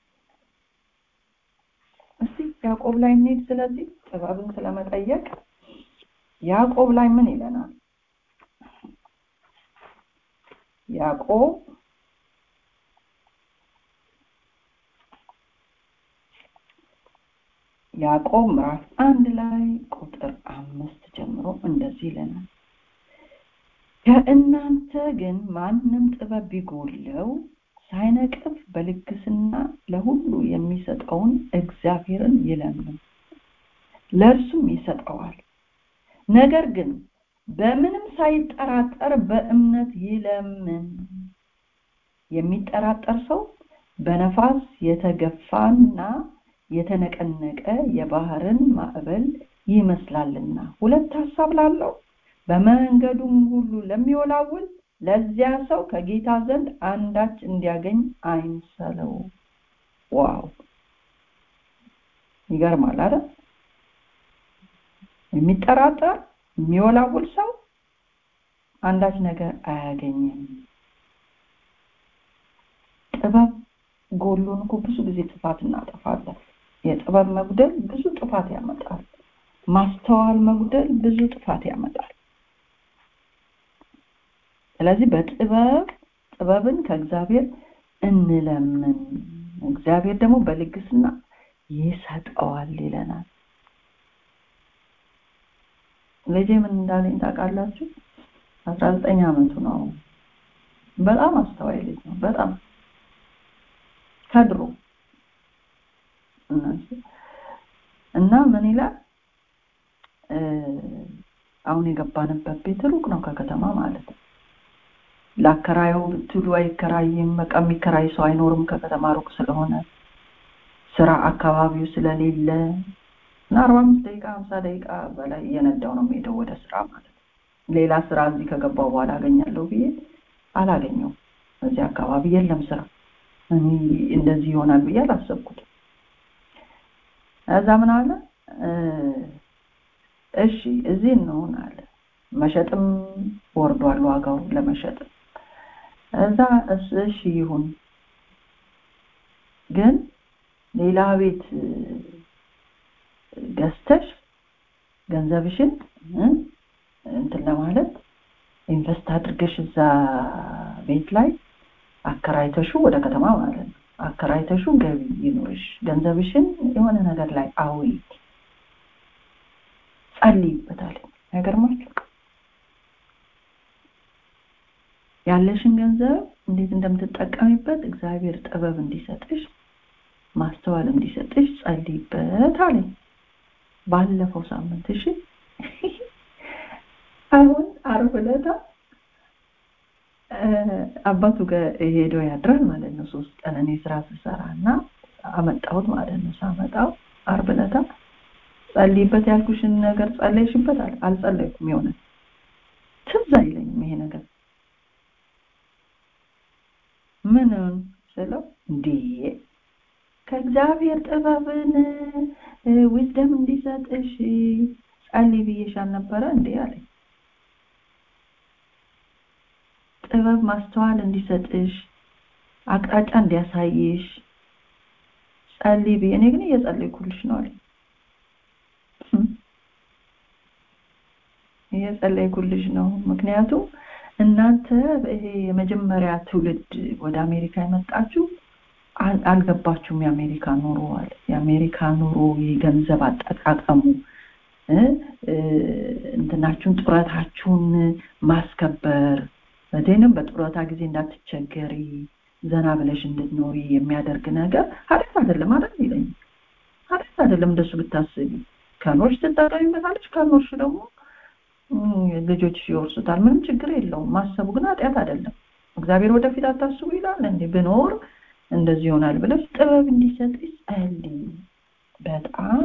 እስቲ ያዕቆብ ላይ እንሄድ ስለዚህ ጥበብን ስለመጠየቅ ያዕቆብ ላይ ምን ይለናል ያዕቆብ ያዕቆብ ምዕራፍ አንድ ላይ ቁጥር አምስት ጀምሮ እንደዚህ ይለናል ከእናንተ ግን ማንም ጥበብ ቢጎለው ሳይነቅፍ በልግስና ለሁሉ የሚሰጠውን እግዚአብሔርን ይለምን ለእርሱም ይሰጠዋል ነገር ግን በምንም ሳይጠራጠር በእምነት ይለምን የሚጠራጠር ሰው በነፋስ የተገፋና የተነቀነቀ የባህርን ማዕበል ይመስላልና ሁለት ሀሳብ ላለው በመንገዱም ሁሉ ለሚወላውል ለዚያ ሰው ከጌታ ዘንድ አንዳች እንዲያገኝ አይምሰለው ዋው ይገርማል አይደል የሚጠራጠር የሚወላውል ሰው አንዳች ነገር አያገኝም ጥበብ ጎሎን እኮ ብዙ ጊዜ ጥፋት እናጠፋለን የጥበብ መጉደል ብዙ ጥፋት ያመጣል ማስተዋል መጉደል ብዙ ጥፋት ያመጣል ስለዚህ በጥበብ ጥበብን ከእግዚአብሔር እንለምን እግዚአብሔር ደግሞ በልግስና ይሰጠዋል ይለናል ልጄ ምን እንዳለኝ ታውቃላችሁ አስራ ዘጠኝ አመቱ ነው በጣም አስተዋይ ልጅ ነው በጣም ከድሮ እና ምን ይላል አሁን የገባንበት ቤት ሩቅ ነው ከከተማ ማለት ነው ለአከራየው ብትሉ አይከራይም በቃ የሚከራይ ሰው አይኖርም ከከተማ ሩቅ ስለሆነ ስራ አካባቢው ስለሌለ እና አርባ አምስት ደቂቃ ሀምሳ ደቂቃ በላይ እየነዳው ነው የሚሄደው ወደ ስራ ማለት ነው ሌላ ስራ እዚህ ከገባው በኋላ አገኛለሁ ብዬ አላገኘው እዚህ አካባቢ የለም ስራ እኔ እንደዚህ ይሆናል ብዬ አላሰብኩት እዛ ምን አለ እሺ እዚህ እንሆን አለ መሸጥም ወርዷል ዋጋው ለመሸጥ እዛ እሺ ይሁን ግን ሌላ ቤት ገዝተሽ ገንዘብሽን እንትን ለማለት ኢንቨስት አድርገሽ እዛ ቤት ላይ አከራይተሹ ወደ ከተማ ማለት ነው አከራይተሹ ገቢ ይኖርሽ ገንዘብሽን የሆነ ነገር ላይ አዊ ጸልይበታል አይገርማችሁ ያለሽን ገንዘብ እንዴት እንደምትጠቀሚበት እግዚአብሔር ጥበብ እንዲሰጥሽ ማስተዋል እንዲሰጥሽ ጸልይበት አለኝ ባለፈው ሳምንት እሺ አሁን አርብ ዕለት አባቱ ጋር ሄዶ ያድራል ማለት ነው ሶስት ቀን እኔ ስራ ስሰራ እና አመጣሁት ማለት ነው ሳመጣው አርብ ዕለት ጸልይበት ያልኩሽን ነገር ጸለይሽበት አልጸለይኩም የሆነ ትዝ አይለኝም ይሄ ነገር ምን ስለው እንዴ ከእግዚአብሔር ጥበብን ዊዝደም እንዲሰጥሽ ጸልይ ብዬሽ አልነበረ እንዴ አለኝ ጥበብ ማስተዋል እንዲሰጥሽ አቅጣጫ እንዲያሳይሽ ጸልይ ብዬ እኔ ግን እየጸለይኩልሽ ነው አለኝ እየጸለይኩልሽ ነው ምክንያቱም እናንተ ይሄ የመጀመሪያ ትውልድ ወደ አሜሪካ የመጣችሁ አልገባችሁም የአሜሪካ ኑሮ አለ የአሜሪካ ኑሮ የገንዘብ አጠቃቀሙ እንትናችሁን ጡረታችሁን ማስከበር በደንም በጡረታ ጊዜ እንዳትቸገሪ ዘና ብለሽ እንድትኖሪ የሚያደርግ ነገር ኃጢአት አይደለም አይደል ይለኝ ኃጢአት አይደለም እንደሱ ብታስቢ ከኖርሽ ትጠቀሚበታለች ከኖርሽ ደግሞ ልጆች ይወርሱታል ምንም ችግር የለውም ማሰቡ ግን ኃጢአት አይደለም እግዚአብሔር ወደፊት አታስቡ ይላል እንዴ ብኖር እንደዚህ ይሆናል ብለሽ ጥበብ እንዲሰጥሽ ጸልይ በጣም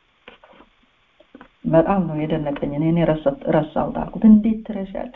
በጣም ነው የደነቀኝ እኔ ረሳሁት አልኩት እንዴት ትረሻለሽ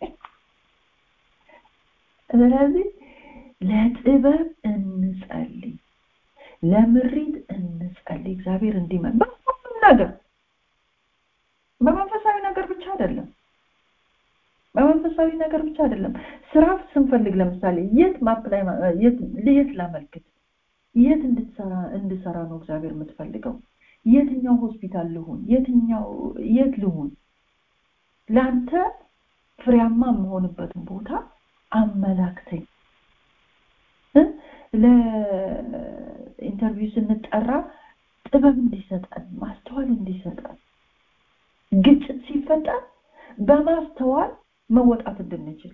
ስለዚህ ለጥበብ እንጸልይ ለምሪት እንጸልይ እግዚአብሔር እንዲመን በሁሉም ነገር በመንፈሳዊ ነገር ብቻ አይደለም በመንፈሳዊ ነገር ብቻ አይደለም ስራ ስንፈልግ ለምሳሌ የት ማፕላይ የት የት ላመልክት የት እንድትሰራ እንድሰራ ነው እግዚአብሔር የምትፈልገው የትኛው ሆስፒታል ልሁን የትኛው የት ልሁን ለአንተ ፍሬያማ የምሆንበትን ቦታ አመላክተኝ ለኢንተርቪው ስንጠራ ጥበብ እንዲሰጠን ማስተዋል እንዲሰጠን ግጭት ሲፈጠር በማስተዋል መወጣት እንድንችል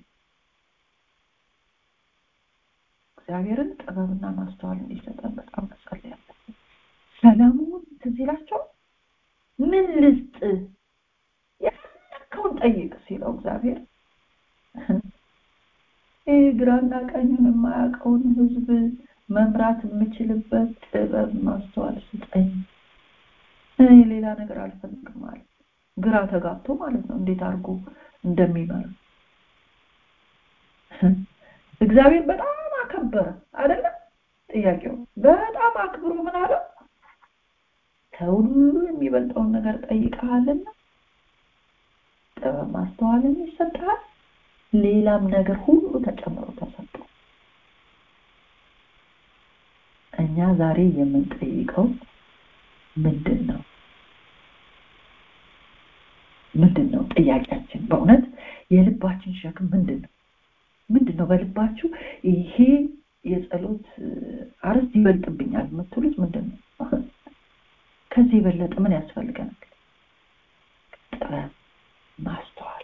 እግዚአብሔርን ጥበብና ማስተዋል እንዲሰጠን በጣም መጸለይ ያለብን ሰለሞን ትዝ ይላቸው ምን ልስጥ የፈለግከውን ጠይቅ ሲለው እግዚአብሔር ይህ ግራና ቀኙን የማያውቀውን ህዝብ መምራት የምችልበት ጥበብ ማስተዋል ስጠኝ እኔ ሌላ ነገር አልፈልግም ማለት ግራ ተጋብቶ ማለት ነው እንዴት አድርጎ እንደሚመራ እግዚአብሔር በጣም አከበረ አይደለም ጥያቄው በጣም አክብሮ ምን አለው ከሁሉ የሚበልጠውን ነገር ጠይቀሃልና ጥበብ ማስተዋልን ይሰጥሃል ሌላም ነገር ሁሉ ተጨምሮ ተሰጥቶ እኛ ዛሬ የምንጠይቀው ምንድን ነው ምንድን ነው ጥያቄያችን በእውነት የልባችን ሸክም ምንድን ነው ምንድን ነው በልባችሁ ይሄ የጸሎት አርዕስት ይበልጥብኛል የምትሉት ምንድን ነው ከዚህ የበለጠ ምን ያስፈልገናል ጥበብ ማስተዋል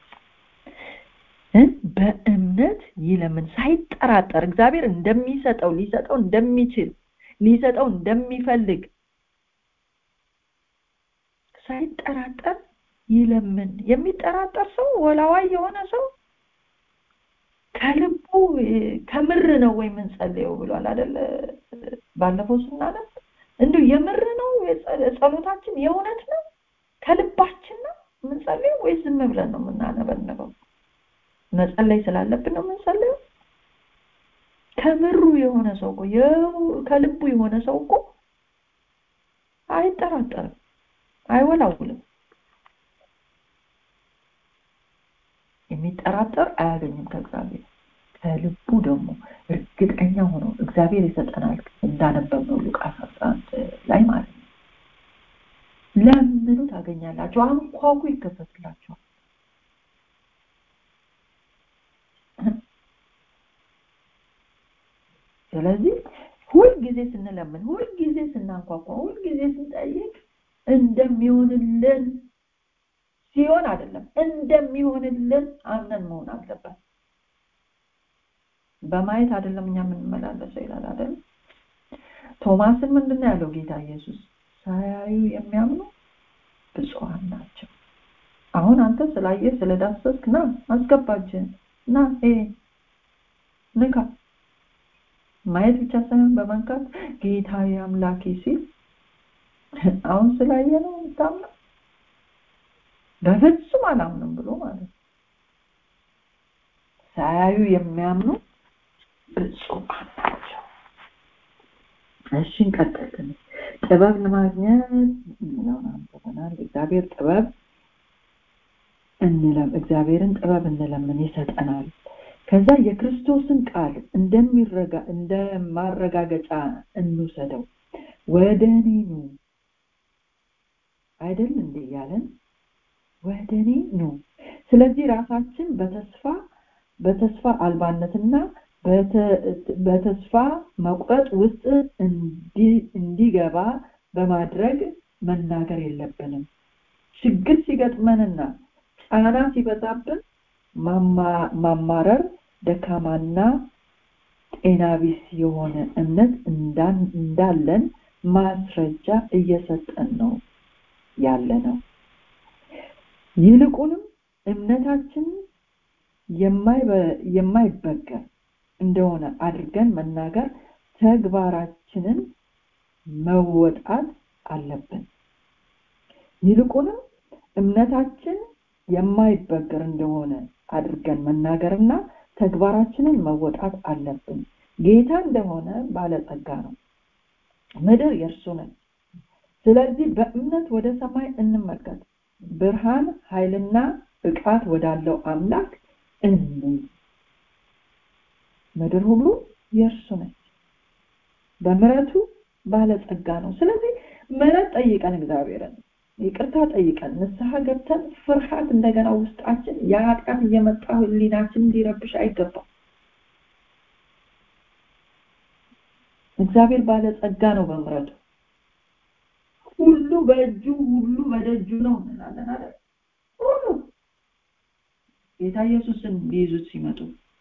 በእምነት ይለምን ሳይጠራጠር እግዚአብሔር እንደሚሰጠው ሊሰጠው እንደሚችል ሊሰጠው እንደሚፈልግ ሳይጠራጠር ይለምን የሚጠራጠር ሰው ወላዋይ የሆነ ሰው ከልቡ ከምር ነው ወይ የምንጸልየው ብሏል አይደለ ባለፈው ስናነብ እንዲሁ የምር ነው ጸሎታችን የእውነት ነው ከልባችን ነው የምንጸልየው ወይ ዝም ብለን ነው የምናነበንበው መጸለይ ስላለብን ነው የምንጸልየው ከምሩ የሆነ ሰው እኮ ከልቡ የሆነ ሰው እኮ አይጠራጠርም አይወላውልም የሚጠራጠር አያገኝም ከእግዚአብሔር ከልቡ ደግሞ እርግጠኛ ሆኖ እግዚአብሔር ይሰጠናል እንዳነበብነው ሉቃስ አስራ አንድ ላይ ማለት ነው ለምኑ ታገኛላችሁ አንኳኩ ይከፈትላችኋል ስለዚህ ሁልጊዜ ስንለምን ሁልጊዜ ስናንኳኳ ሁልጊዜ ስንጠይቅ እንደሚሆንልን ሲሆን አይደለም እንደሚሆንልን አምነን መሆን አለበት በማየት አይደለም እኛ የምንመላለሰው ይላል አይደል ቶማስን ምንድን ያለው ጌታ ኢየሱስ ሳያዩ የሚያምኑ ብፁዓን ናቸው አሁን አንተ ስላየ ስለዳሰስክ ና አስገባጅን ና ይሄ ንካ ማየት ብቻ ሳይሆን በመንካት ጌታዊ አምላኬ ሲል አሁን ስላየ ነው የምታምነው በፍጹም አላምንም ብሎ ማለት ነው ሳያዩ የሚያምኑ ብፁዓን ናቸው እሺ እንቀጥል ጥበብ ለማግኘት የሚለውን አንብበናል እግዚአብሔር ጥበብ እንለም እግዚአብሔርን ጥበብ እንለምን ይሰጠናል ከዛ የክርስቶስን ቃል እንደሚረጋ እንደማረጋገጫ እንውሰደው ወደ እኔ ኑ አይደል እንዴ ያለን ወደ እኔ ኑ ስለዚህ ራሳችን በተስፋ በተስፋ አልባነትና በተስፋ መቁረጥ ውስጥ እንዲገባ በማድረግ መናገር የለብንም ችግር ሲገጥመንና ጫና ሲበዛብን ማማረር ደካማና ጤና ቢስ የሆነ እምነት እንዳለን ማስረጃ እየሰጠን ነው ያለ ነው ይልቁንም እምነታችን የማይበገር እንደሆነ አድርገን መናገር ተግባራችንን መወጣት አለብን ይልቁንም እምነታችን የማይበገር እንደሆነ አድርገን መናገርና ተግባራችንን መወጣት አለብን ጌታ እንደሆነ ባለጸጋ ነው ምድር የእርሱ ነች ስለዚህ በእምነት ወደ ሰማይ እንመልከት ብርሃን ኃይልና ብቃት ወዳለው አምላክ እንይ ምድር ሁሉ የእርሱ ነች በምረቱ ባለጸጋ ነው ስለዚህ ምረት ጠይቀን እግዚአብሔርን ይቅርታ ጠይቀን ንስሐ ገብተን ፍርሃት እንደገና ውስጣችን የኃጢአት እየመጣ ህሊናችን እንዲረብሽ አይገባም እግዚአብሔር ባለጸጋ ነው በምረቱ ሁሉ በእጁ ሁሉ በደጁ ነው እንላለን አይደል ሁሉ ጌታ ኢየሱስን ሊይዙት ሲመጡ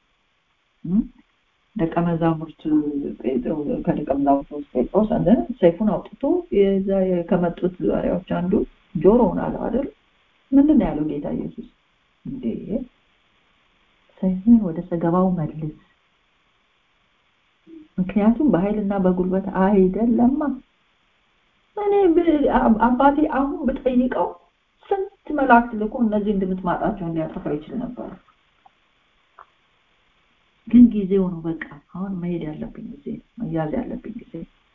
ደቀ መዛሙርት ከደቀ መዛሙርት ውስጥ ጴጥሮስ አንደ ሰይፉን አውጥቶ የዛ ከመጡት ባሪያዎች አንዱ ጆሮውን አለው አይደል ምንድን ያለው ጌታ ኢየሱስ እንዴ ሰይፍን ወደ ሰገባው መልስ ምክንያቱም በኃይልና በጉልበት አይደለማ እኔ አባቴ አሁን ብጠይቀው ስንት መላእክት ልኮ እነዚህ እንድምትማጣቸውን ሊያጠፋ ይችል ነበር ግን ጊዜው ነው በቃ አሁን መሄድ ያለብኝ ጊዜ መያዝ ያለብኝ ጊዜ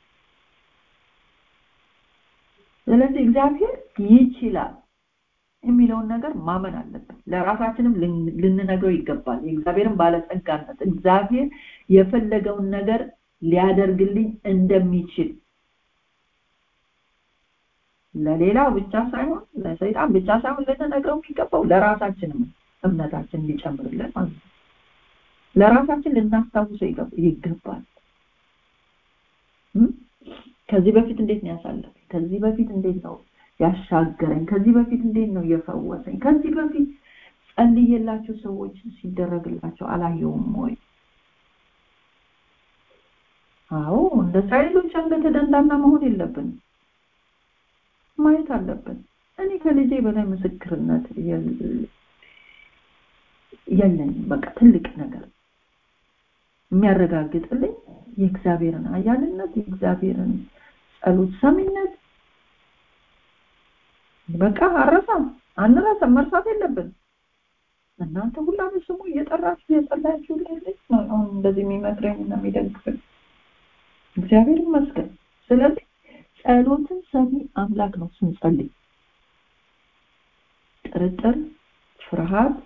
ስለዚህ እግዚአብሔር ይችላል የሚለውን ነገር ማመን አለብን ለራሳችንም ልንነግረው ይገባል የእግዚአብሔርን ባለጸጋነት እግዚአብሔር የፈለገውን ነገር ሊያደርግልኝ እንደሚችል ለሌላው ብቻ ሳይሆን ለሰይጣን ብቻ ሳይሆን ልንነግረው የሚገባው ለራሳችንም እምነታችን ሊጨምርልን ማለት ነው ለራሳችን ልናስታውሰው ይገባል ከዚህ በፊት እንዴት ነው ያሳለፈኝ ከዚህ በፊት እንዴት ነው ያሻገረኝ ከዚህ በፊት እንዴት ነው የፈወሰኝ ከዚህ በፊት ጸልየላቸው ሰዎች ሲደረግላቸው አላየውም ወይ አዎ እንደ እስራኤሎች አንገተ ደንዳና መሆን የለብንም ማየት አለብን እኔ ከልጄ በላይ ምስክርነት የለኝም። በቃ ትልቅ ነገር የሚያረጋግጥልኝ የእግዚአብሔርን ኃያልነት የእግዚአብሔርን ጸሎት ሰሚነት በቃ አረሳም አንረሳም፣ መርሳት የለብን። እናንተ ሁላችሁ ስሙ እየጠራችሁ እየጸለያችሁ ልጅ ነው አሁን እንደዚህ የሚመክረኝ እና የሚደግፈኝ እግዚአብሔር ይመስገን። ስለዚህ ጸሎትን ሰሚ አምላክ ነው ስንጸልይ ጥርጥር፣ ፍርሃት፣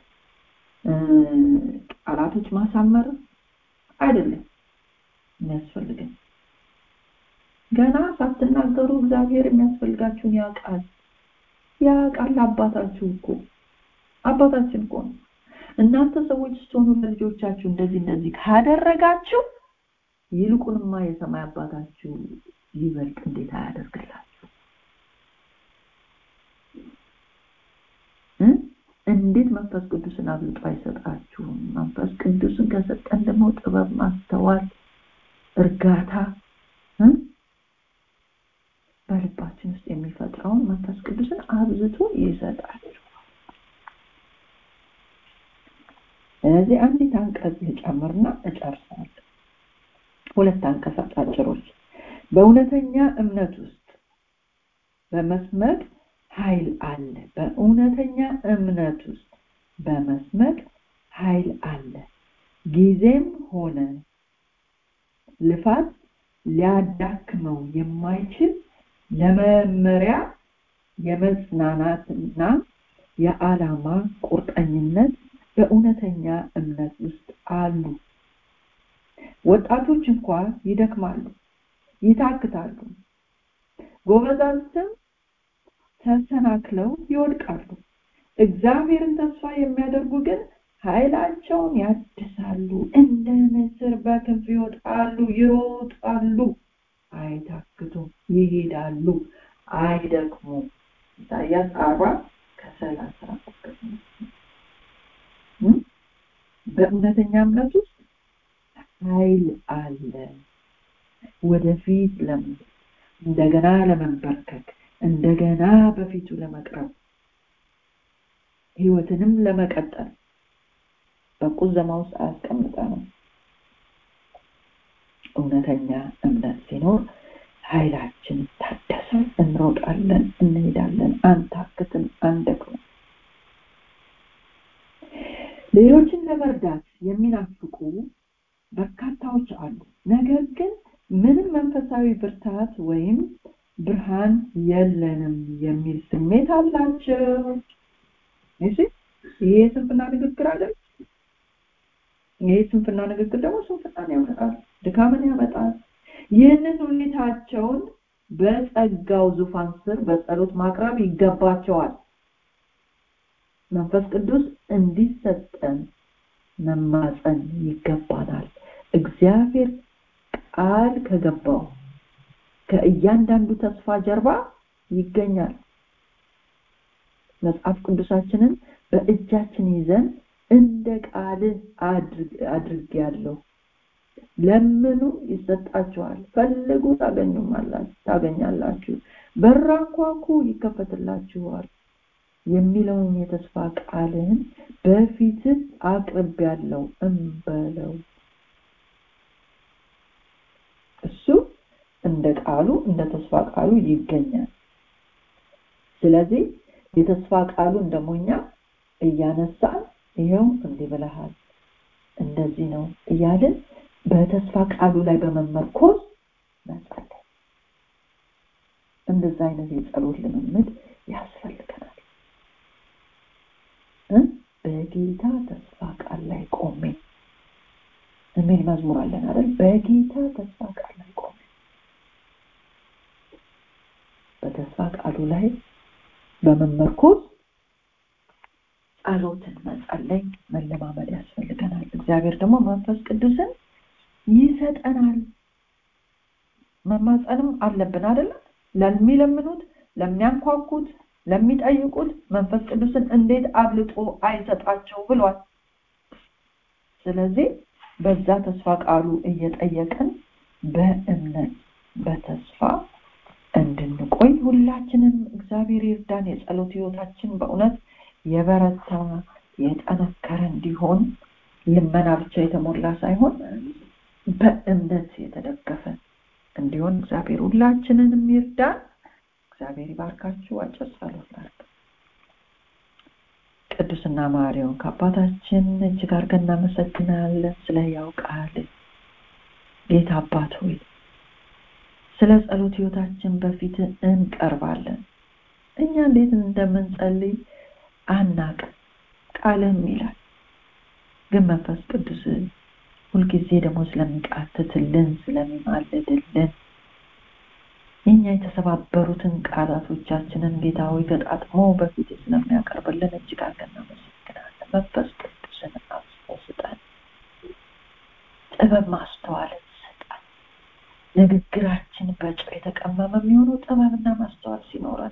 ቃላቶች ማሳመር አይደለም የሚያስፈልገን። ገና ሳትናገሩ እግዚአብሔር የሚያስፈልጋችሁን ያውቃል። ያውቃል አባታችሁ እኮ አባታችን እኮ ነው። እናንተ ሰዎች ስትሆኑ ለልጆቻችሁ እንደዚህ እንደዚህ ካደረጋችሁ ይልቁንማ የሰማይ አባታችሁ ይበልጥ እንዴት አያደርግላችሁ? እንዴት መንፈስ ቅዱስን አብልጦ አይሰጣችሁም? መንፈስ ቅዱስን ከሰጠን ደግሞ ጥበብ፣ ማስተዋል፣ እርጋታ በልባችን ውስጥ የሚፈጥረውን መንፈስ ቅዱስን አብዝቶ ይሰጣችኋል። ስለዚህ አንዲት አንቀጽ ልጨምርና እጨርሳለሁ። ሁለት አንቀጽ አጫጭሮች። በእውነተኛ እምነት ውስጥ በመስመቅ ኃይል አለ። በእውነተኛ እምነት ውስጥ በመስመቅ ኃይል አለ። ጊዜም ሆነ ልፋት ሊያዳክመው የማይችል ለመመሪያ የመጽናናትና የዓላማ ቁርጠኝነት በእውነተኛ እምነት ውስጥ አሉ። ወጣቶች እንኳ ይደክማሉ፣ ይታክታሉ፣ ጎበዛዝትም ተሰናክለው ይወድቃሉ። እግዚአብሔርን ተስፋ የሚያደርጉ ግን ኃይላቸውን ያድሳሉ፣ እንደ ንስር በክንፍ ይወጣሉ፣ ይሮጣሉ፣ አይታክቱም፣ ይሄዳሉ፣ አይደክሙም። ኢሳያስ አርባ ከሰላሳ በእውነተኛ እምነት ውስጥ ኃይል አለ። ወደፊት ለመሄድ እንደገና ለመንበርከክ እንደገና በፊቱ ለመቅረብ ህይወትንም ለመቀጠል በቁዘማ ውስጥ አያስቀምጠንም። እውነተኛ እምነት ሲኖር ኃይላችን ይታደሳል፣ እንሮጣለን፣ እንሄዳለን፣ አንታክትም፣ አንደክምም። ሌሎችን ለመርዳት የሚናፍቁ በርካታዎች አሉ። ነገር ግን ምንም መንፈሳዊ ብርታት ወይም ብርሃን የለንም የሚል ስሜት አላቸው። እሺ ይሄ የስንፍና ንግግር አይደል? ይሄ ስንፍና ንግግር ደግሞ ስንፍናን ያመጣል፣ ድካምን ያመጣል። ይህንን ሁኔታቸውን በጸጋው ዙፋን ስር በጸሎት ማቅረብ ይገባቸዋል። መንፈስ ቅዱስ እንዲሰጠን መማፀን ይገባናል። እግዚአብሔር ቃል ከገባው ከእያንዳንዱ ተስፋ ጀርባ ይገኛል። መጽሐፍ ቅዱሳችንን በእጃችን ይዘን እንደ ቃልህ አድርግ ያለው ለምኑ ይሰጣችኋል፣ ፈልጉ ታገኛላችሁ፣ በር አንኳኩ ይከፈትላችኋል የሚለውን የተስፋ ቃልን በፊትህ አቅርብ ያለው እንበለው። እሱ እንደ ቃሉ እንደ ተስፋ ቃሉ ይገኛል። ስለዚህ የተስፋ ቃሉን ደግሞ እኛ እያነሳን ይኸው እንዲህ ብለሃል፣ እንደዚህ ነው እያልን በተስፋ ቃሉ ላይ በመመርኮዝ መጸለይ። እንደዛ አይነት የጸሎት ልምምድ ያስፈልገናል። በጌታ ተስፋ ቃል ላይ ቆሜ የሚል መዝሙር አለን አይደል? በጌታ ተስፋ ቃል ላይ ቆሜ በተስፋ ቃሉ ላይ በመመርኮዝ ጸሎትን መጸለይ መለማመድ ያስፈልገናል። እግዚአብሔር ደግሞ መንፈስ ቅዱስን ይሰጠናል። መማጸንም አለብን አይደለም? ለሚለምኑት፣ ለሚያንኳኩት፣ ለሚጠይቁት መንፈስ ቅዱስን እንዴት አብልጦ አይሰጣቸው ብሏል። ስለዚህ በዛ ተስፋ ቃሉ እየጠየቅን በእምነት በተስፋ እንድንቆይ ሁላችንም እግዚአብሔር ይርዳን። የጸሎት ህይወታችን በእውነት የበረታ የጠነከረ እንዲሆን ልመና ብቻ የተሞላ ሳይሆን በእምነት የተደገፈ እንዲሆን እግዚአብሔር ሁላችንንም ይርዳን። እግዚአብሔር ይባርካችሁ። አጭር ጸሎት ላድርግ። ቅዱስና ማሪውን ከአባታችን እጅግ አድርገን እናመሰግናለን ስለ ሕያው ቃል ጌታ አባት ሆይ ስለ ጸሎት ህይወታችን በፊት እንቀርባለን። እኛ እንዴት እንደምንጸልይ አናቅም፣ ቃልም ይላል። ግን መንፈስ ቅዱስ ሁልጊዜ ደግሞ ስለሚቃትትልን ስለሚማልድልን እኛ የተሰባበሩትን ቃላቶቻችንን ጌታ ሆይ ገጣጥሞ በፊት ስለሚያቀርብልን እጅግ አድርገን እናመሰግናለን። መንፈስ ቅዱስን አብዝቶ ስጠን፣ ጥበብ ማስተዋልን ስጠን። ንግግራችን በጨው የተቀመመ የሚሆነው ጥበብና ማስተዋል ሲኖረን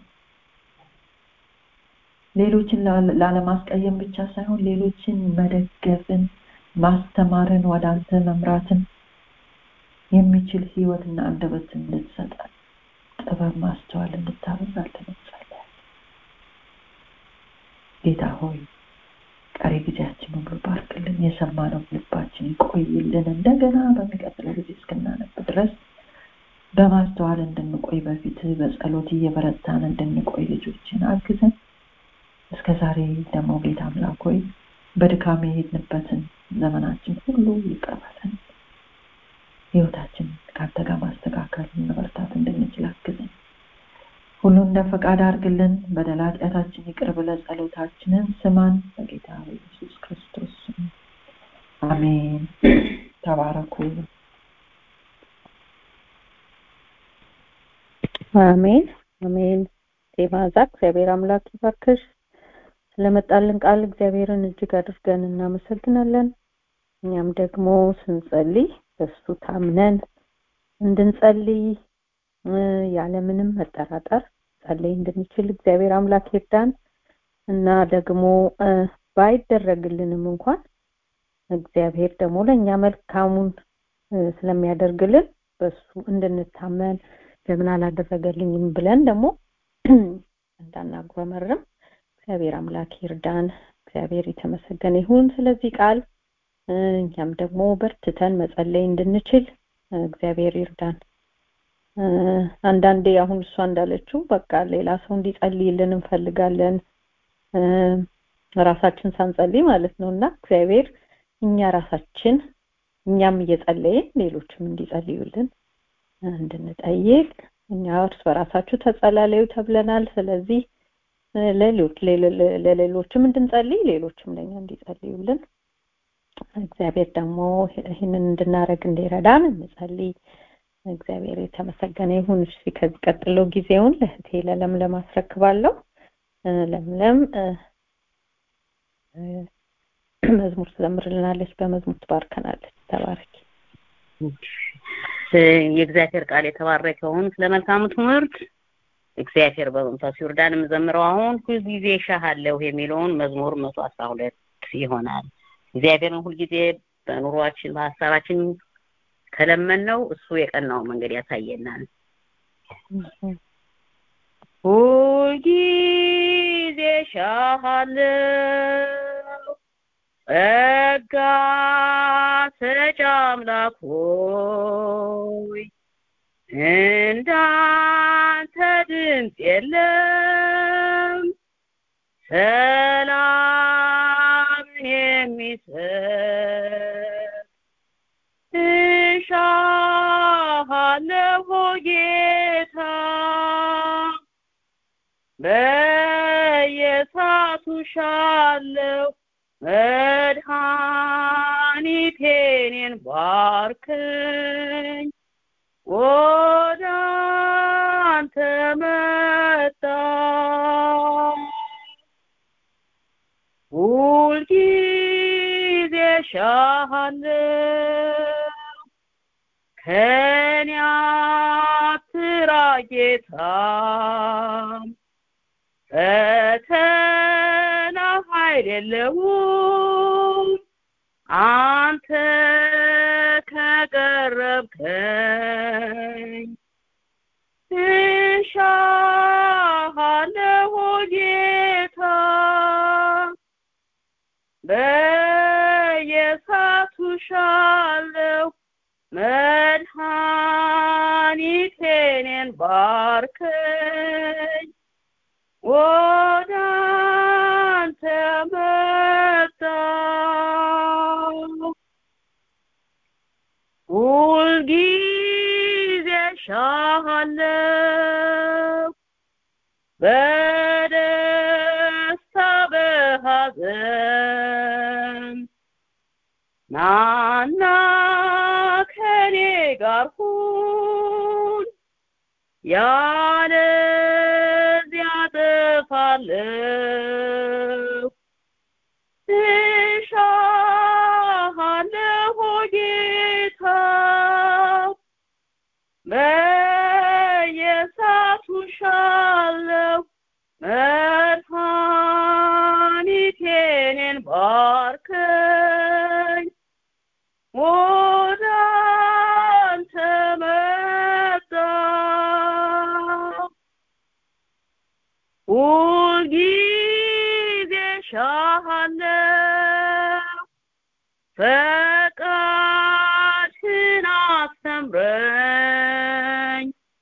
ሌሎችን ላለማስቀየም ብቻ ሳይሆን ሌሎችን መደገፍን፣ ማስተማርን፣ ወደ አንተ መምራትን የሚችል ህይወትና አንደበት እንድትሰጠን ጥበብ ማስተዋል እንድታበዛልን እንጸልያለን። ጌታ ሆይ ቀሪ ጊዜያችን ሁሉ ባርክልን፣ የሰማነው ልባችን ይቆይልን። እንደገና በሚቀጥለው ጊዜ እስክናነብ ድረስ በማስተዋል እንድንቆይ በፊት በጸሎት እየበረታን እንድንቆይ ልጆችን አግዘን። እስከ ዛሬ ደግሞ ጌታ አምላክ ሆይ በድካም የሄድንበትን ዘመናችን ሁሉ ይቀበለን። ህይወታችን ከአንተ ጋር ማስተካከል መበርታት እንድንችል አግዘን። ሁሉ እንደ ፈቃድ አድርግልን። በደል ኃጢአታችን ይቅር ብለህ ጸሎታችንን ስማን። በጌታ ኢየሱስ ክርስቶስ ስም አሜን። ተባረኩ። አሜን አሜን። ቴማዛ እግዚአብሔር አምላክ ይባርክሽ። ስለመጣልን ቃል እግዚአብሔርን እጅግ አድርገን እናመሰግናለን። እኛም ደግሞ ስንጸልይ በሱ ታምነን እንድንጸልይ ያለምንም መጠራጠር ጸልይ እንድንችል እግዚአብሔር አምላክ ይርዳን እና ደግሞ ባይደረግልንም እንኳን እግዚአብሔር ደግሞ ለእኛ መልካሙን ስለሚያደርግልን በሱ እንድንታመን ለምን አላደረገልኝም ብለን ደግሞ እንዳናጉረመርም እግዚአብሔር አምላክ ይርዳን። እግዚአብሔር የተመሰገነ ይሁን ስለዚህ ቃል እኛም ደግሞ በርትተን መጸለይ እንድንችል እግዚአብሔር ይርዳን። አንዳንዴ አሁን እሷ እንዳለችው በቃ ሌላ ሰው እንዲጸልይልን እንፈልጋለን ራሳችን ሳንጸልይ ማለት ነው እና እግዚአብሔር እኛ ራሳችን እኛም እየጸለይን ሌሎችም እንዲጸልዩልን እንድንጠይቅ እኛ እርስ በራሳችሁ ተጸላለዩ ተብለናል። ስለዚህ ለሌሎች ለሌሎችም እንድንጸልይ ሌሎችም ለኛ እንዲጸልዩልን እግዚአብሔር ደግሞ ይህንን እንድናረግ እንዲረዳን እንጸልይ። እግዚአብሔር የተመሰገነ ይሁን። እሺ ከዚህ ቀጥሎ ጊዜውን ለእህቴ ለለምለም አስረክባለሁ። ለምለም መዝሙር ትዘምርልናለች፣ በመዝሙር ትባርከናለች። ተባረኪ። የእግዚአብሔር ቃል የተባረከውን ስለ መልካሙ ትምህርት እግዚአብሔር በመንፈሱ ይርዳን። የምዘምረው አሁን ሁልጊዜ እሻሃለሁ የሚለውን መዝሙር መቶ አስራ ሁለት ይሆናል። እግዚአብሔርን ሁልጊዜ በኑሯችን በሀሳባችን ከለመነው እሱ የቀናውን መንገድ ያሳየናል። ሁልጊዜ እሻሃለሁ ጸጋ ሰጪ አምላክ ሆይ እንዳንተ ድምፅ የለም ሰላምን የሚሰጥ እሻሃለሁ ጌታ በየሳቱ ሻለሁ መድኃኒቴን ባርከኝ ወደ አንተ መጣሁ ሁልጊዜ እሻሃለሁ ከኔ አትራቅ ጌታ ፈተና ኃይል የለውም አንተ ከቀረብከኝ እሻለሁ መድኃኒቴኔን ባርከኝ ወደ አንተ መጣሁ ሁልጊዜ እሻሃለሁ በደስታ በሐዘን ናና ከኔ ጋር ሁን ያለዚያ ጠፋለሁ እሻሃለሁ ጌታ በየሳቱ ሻለሁ መድኃኒቴኔን ባርከኝ ወደ አንተ መጣሁ ሁልጊዜ እሻሃለሁ ፈቃድህን አስተምረኝ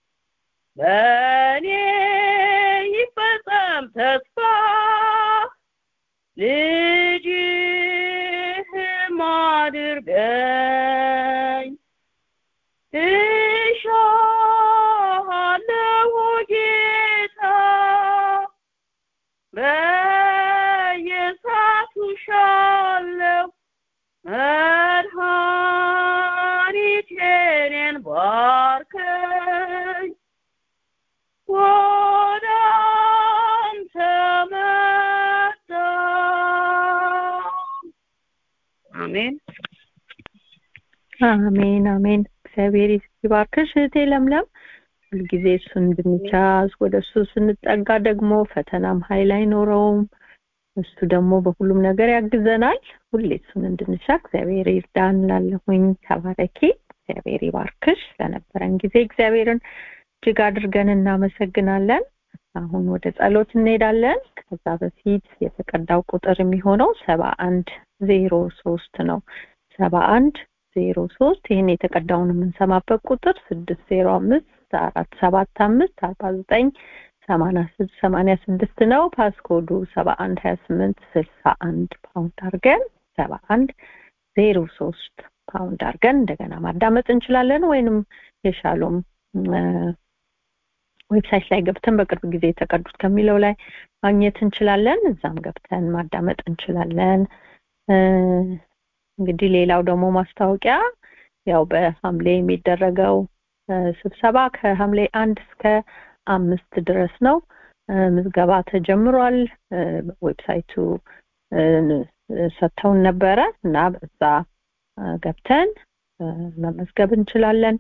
በእኔ ይፈጸም ተስፋ ልጅህም አድርገኝ እሻሃለሁ ጌታ በየሳቱ ሻለሁ መድኃኒቴኔን ባርከኝ ወደ አንተ መጣሁ አሜን አሜን አሜን እግዚአብሔር ይባርክሽ እህቴ ለምለም ሁልጊዜ እሱን እንድንቻዝ ወደ እሱ ስንጠጋ ደግሞ ፈተናም ኃይል አይኖረውም እሱ ደግሞ በሁሉም ነገር ያግዘናል ሁሌ እሱን እንድንሻ እግዚአብሔር ይርዳን ላለሁኝ ተባረኪ እግዚአብሔር ይባርክሽ ለነበረን ጊዜ እግዚአብሔርን እጅግ አድርገን እናመሰግናለን አሁን ወደ ጸሎት እንሄዳለን ከዛ በፊት የተቀዳው ቁጥር የሚሆነው ሰባ አንድ ዜሮ ሶስት ነው ሰባ አንድ ዜሮ ሶስት ይህን የተቀዳውን የምንሰማበት ቁጥር ስድስት ዜሮ አምስት አራት ሰባት አምስት አርባ ዘጠኝ ሰማንያ ስድስት ነው ፓስኮዱ ሰባ አንድ ሀያ ስምንት ስልሳ አንድ ፓውንድ አድርገን ሰባ አንድ ዜሮ ሶስት ፓውንድ አድርገን እንደገና ማዳመጥ እንችላለን ወይንም የሻሎም ዌብሳይት ላይ ገብተን በቅርብ ጊዜ የተቀዱት ከሚለው ላይ ማግኘት እንችላለን እዛም ገብተን ማዳመጥ እንችላለን እንግዲህ ሌላው ደግሞ ማስታወቂያ ያው በሐምሌ የሚደረገው ስብሰባ ከሐምሌ አንድ እስከ አምስት ድረስ ነው ምዝገባ ተጀምሯል ዌብሳይቱ ሰጥተውን ነበረ እና በዛ ገብተን መመዝገብ እንችላለን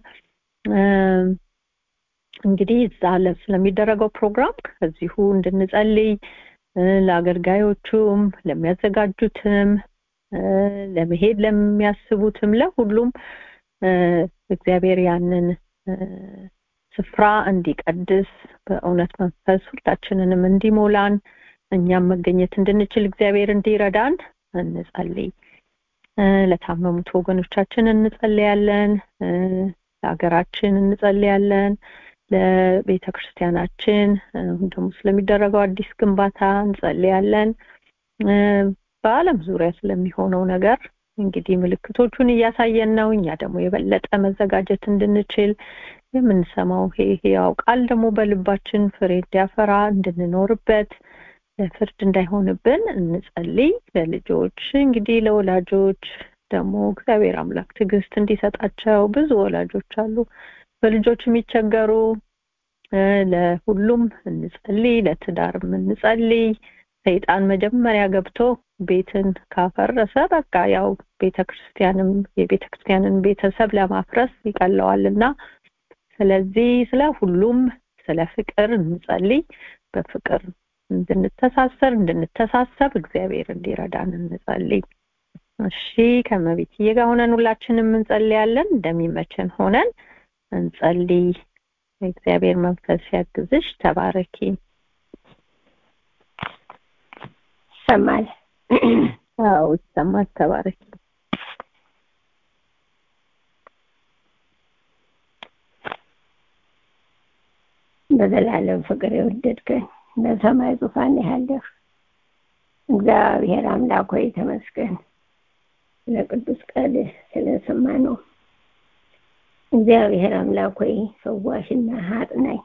እንግዲህ እዛ ስለሚደረገው ፕሮግራም ከዚሁ እንድንጸልይ ለአገልጋዮቹም ለሚያዘጋጁትም ለመሄድ ለሚያስቡትም ለሁሉም እግዚአብሔር ያንን ስፍራ እንዲቀድስ በእውነት መንፈስ ሁላችንንም እንዲሞላን እኛም መገኘት እንድንችል እግዚአብሔር እንዲረዳን እንጸልይ ለታመሙት ወገኖቻችን እንጸልያለን ለሀገራችን እንጸልያለን ለቤተ ክርስቲያናችን ደግሞ ስለሚደረገው አዲስ ግንባታ እንጸልያለን በአለም ዙሪያ ስለሚሆነው ነገር እንግዲህ ምልክቶቹን እያሳየን ነው እኛ ደግሞ የበለጠ መዘጋጀት እንድንችል የምንሰማው ይሄ ያው ቃል ደግሞ በልባችን ፍሬ እንዲያፈራ እንድንኖርበት ለፍርድ እንዳይሆንብን እንጸልይ ለልጆች እንግዲህ ለወላጆች ደግሞ እግዚአብሔር አምላክ ትዕግስት እንዲሰጣቸው ብዙ ወላጆች አሉ በልጆች የሚቸገሩ ለሁሉም እንጸልይ ለትዳርም እንጸልይ ሰይጣን መጀመሪያ ገብቶ ቤትን ካፈረሰ በቃ ያው ቤተክርስቲያንም የቤተክርስቲያንን ቤተሰብ ለማፍረስ ይቀለዋልና ስለዚህ ስለ ሁሉም ስለ ፍቅር እንጸልይ በፍቅር እንድንተሳሰር እንድንተሳሰብ እግዚአብሔር እንዲረዳን እንጸልይ እሺ ከመቤትዬ ጋር ሆነን ሁላችንም እንጸልያለን እንደሚመችን ሆነን እንጸልይ እግዚአብሔር መንፈስ ያግዝሽ ተባረኪ ይሰማል አዎ ይሰማል ተባረኪ በዘላለም ፍቅር የወደድከን በሰማይ ዙፋን ያለህ እግዚአብሔር አምላክ ሆይ ተመስገን። ስለ ቅዱስ ቃልህ ስለሰማ ነው። እግዚአብሔር አምላክ ሆይ ፈዋሽና አጥናኝ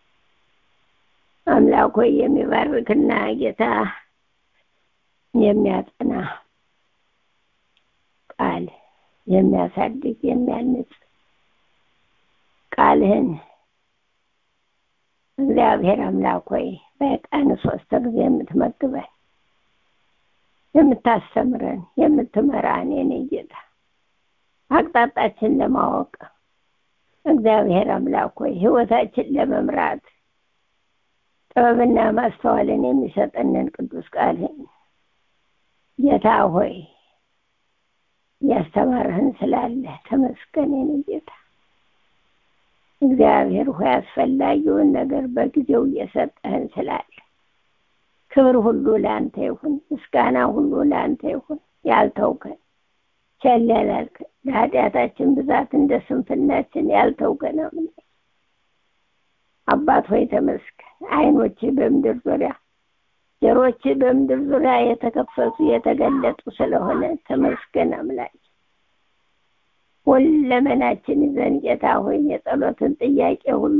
አምላክ ሆይ የሚባርክና ጌታ የሚያጠና ቃል የሚያሳድግ የሚያንጽ ቃልህን እግዚአብሔር አምላክ ሆይ በቀን ሶስት ጊዜ የምትመግበን የምታስተምረን የምትመራን የኔ ጌታ አቅጣጫችን ለማወቅ እግዚአብሔር አምላክ ሆይ ህይወታችን ለመምራት ጥበብና ማስተዋልን የሚሰጠንን ቅዱስ ቃልህን ጌታ ሆይ ያስተማርህን ስላለ ተመስገን የኔ ጌታ እግዚአብሔር ሆይ አስፈላጊውን ነገር በጊዜው እየሰጠህን ስላለ ክብር ሁሉ ለአንተ ይሁን፣ ምስጋና ሁሉ ለአንተ ይሁን። ያልተውከን ቸል ያላልከን ለኃጢአታችን ብዛት እንደ ስንፍናችን ያልተውከን አምላክ አባት ሆይ ተመስገን። አይኖች በምድር ዙሪያ ጆሮች በምድር ዙሪያ የተከፈቱ የተገለጡ ስለሆነ ተመስገን አምላክ ሁለመናችን ይዘን ጌታ ሆይ የጸሎትን ጥያቄ ሁሉ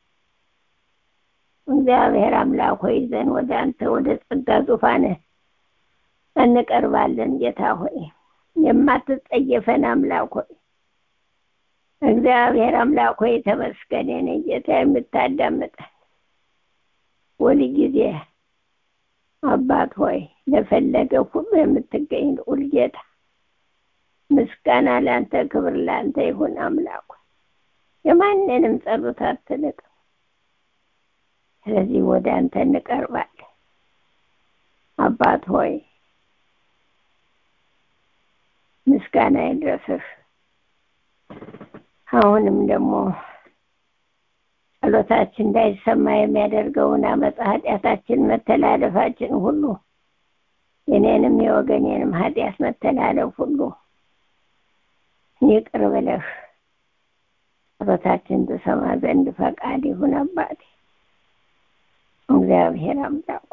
እግዚአብሔር አምላክ ሆይ ይዘን ወደ አንተ ወደ ጸጋ ዙፋንህ እንቀርባለን። ጌታ ሆይ የማትጸየፈን አምላክ ሆይ እግዚአብሔር አምላክ ሆይ ተመስገን። የኔ ጌታ የምታዳምጠን ሁል ጊዜ አባት ሆይ ለፈለገ ሁሉ የምትገኝ ልዑል ጌታ ምስጋና ለአንተ፣ ክብር ለአንተ ይሁን አምላክ የማንንም ጸሎት አትንቅም። ስለዚህ ወደ አንተ እንቀርባለን። አባት ሆይ ምስጋና ይድረስህ። አሁንም ደግሞ ጸሎታችን እንዳይሰማ የሚያደርገውን አመፃ ኃጢአታችን፣ መተላለፋችን ሁሉ የኔንም የወገኔንም ኃጢአት መተላለፍ ሁሉ ይቅር ብለህ ጸሎታችን ትሰማ ዘንድ ፈቃድ ይሁን አባቴ። እግዚአብሔር አምላክ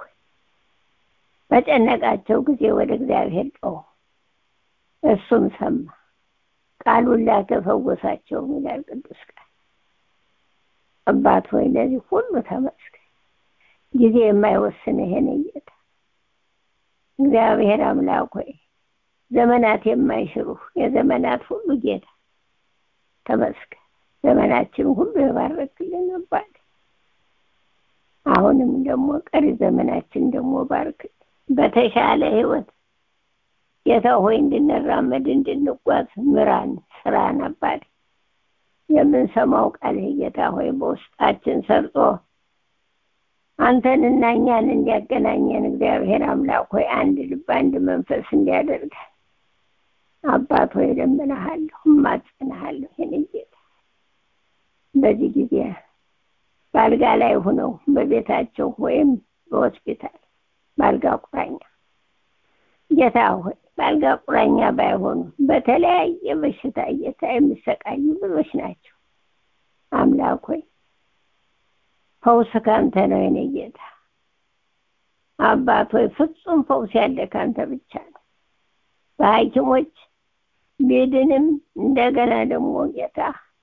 በጨነቃቸው ጊዜ ወደ እግዚአብሔር ጮሁ፣ እሱም ሰማ፣ ቃሉን ላከ፣ ፈወሳቸው ይላል ቅዱስ ቃል። አባት ሆይ ለዚህ ሁሉ ተመስገን። ጊዜ የማይወስን ይሄን ጌታ እግዚአብሔር አምላክ ሆይ ዘመናት የማይሽሩ የዘመናት ሁሉ ጌታ ተመስገን። ዘመናችን ሁሉ የባረክልን አባት አሁንም ደግሞ ቀሪ ዘመናችን ደግሞ ባርክ በተሻለ ህይወት ጌታ ሆይ እንድንራመድ እንድንጓዝ ምራን ስራን አባት የምንሰማው ቃልህ ጌታ ሆይ በውስጣችን ሰርጾ አንተንና እኛን እንዲያገናኘን እግዚአብሔር አምላክ ሆይ አንድ ልብ አንድ መንፈስ እንዲያደርገን አባት ሆይ እለምንሃለሁ እማጽንሃለሁ የኔ ጌታ በዚህ ጊዜ በአልጋ ላይ ሆነው በቤታቸው ወይም በሆስፒታል በአልጋ ቁራኛ ጌታ ሆይ በአልጋ ቁራኛ ባይሆኑ በተለያየ በሽታ ጌታ የሚሰቃዩ ብዙዎች ናቸው። አምላክ ሆይ ፈውስ ካንተ ነው የኔ ጌታ አባት ሆይ ፍጹም ፈውስ ያለ ካንተ ብቻ ነው። በሐኪሞች ቢድንም እንደገና ደግሞ ጌታ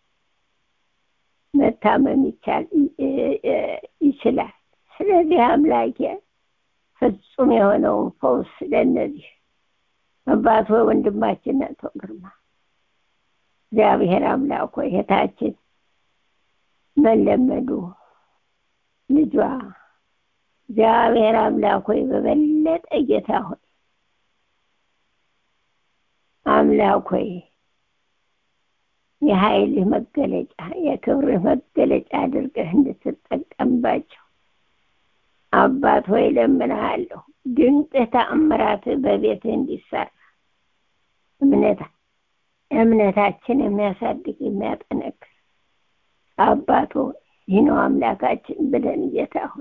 መታመም ይቻል ይችላል። ስለዚህ አምላኬ ፍጹም የሆነውን ፈውስ ለእነዚህ አባት ሆይ ወንድማችን አቶ ግርማ እግዚአብሔር አምላክ ሆይ እህታችን መለመዱ ልጇ እግዚአብሔር አምላክ ሆይ በበለጠ ጌታ ሆይ አምላክ ሆይ የኃይልህ መገለጫ የክብርህ መገለጫ አድርገህ እንድትጠቀምባቸው አባት ሆይ ለምንሃለሁ። ድንቅህ ተአምራትህ በቤትህ እንዲሰራ እምነት እምነታችን የሚያሳድግ የሚያጠነክር አባት ሆይ ይህ ነው አምላካችን ብለን ጌታ ሆይ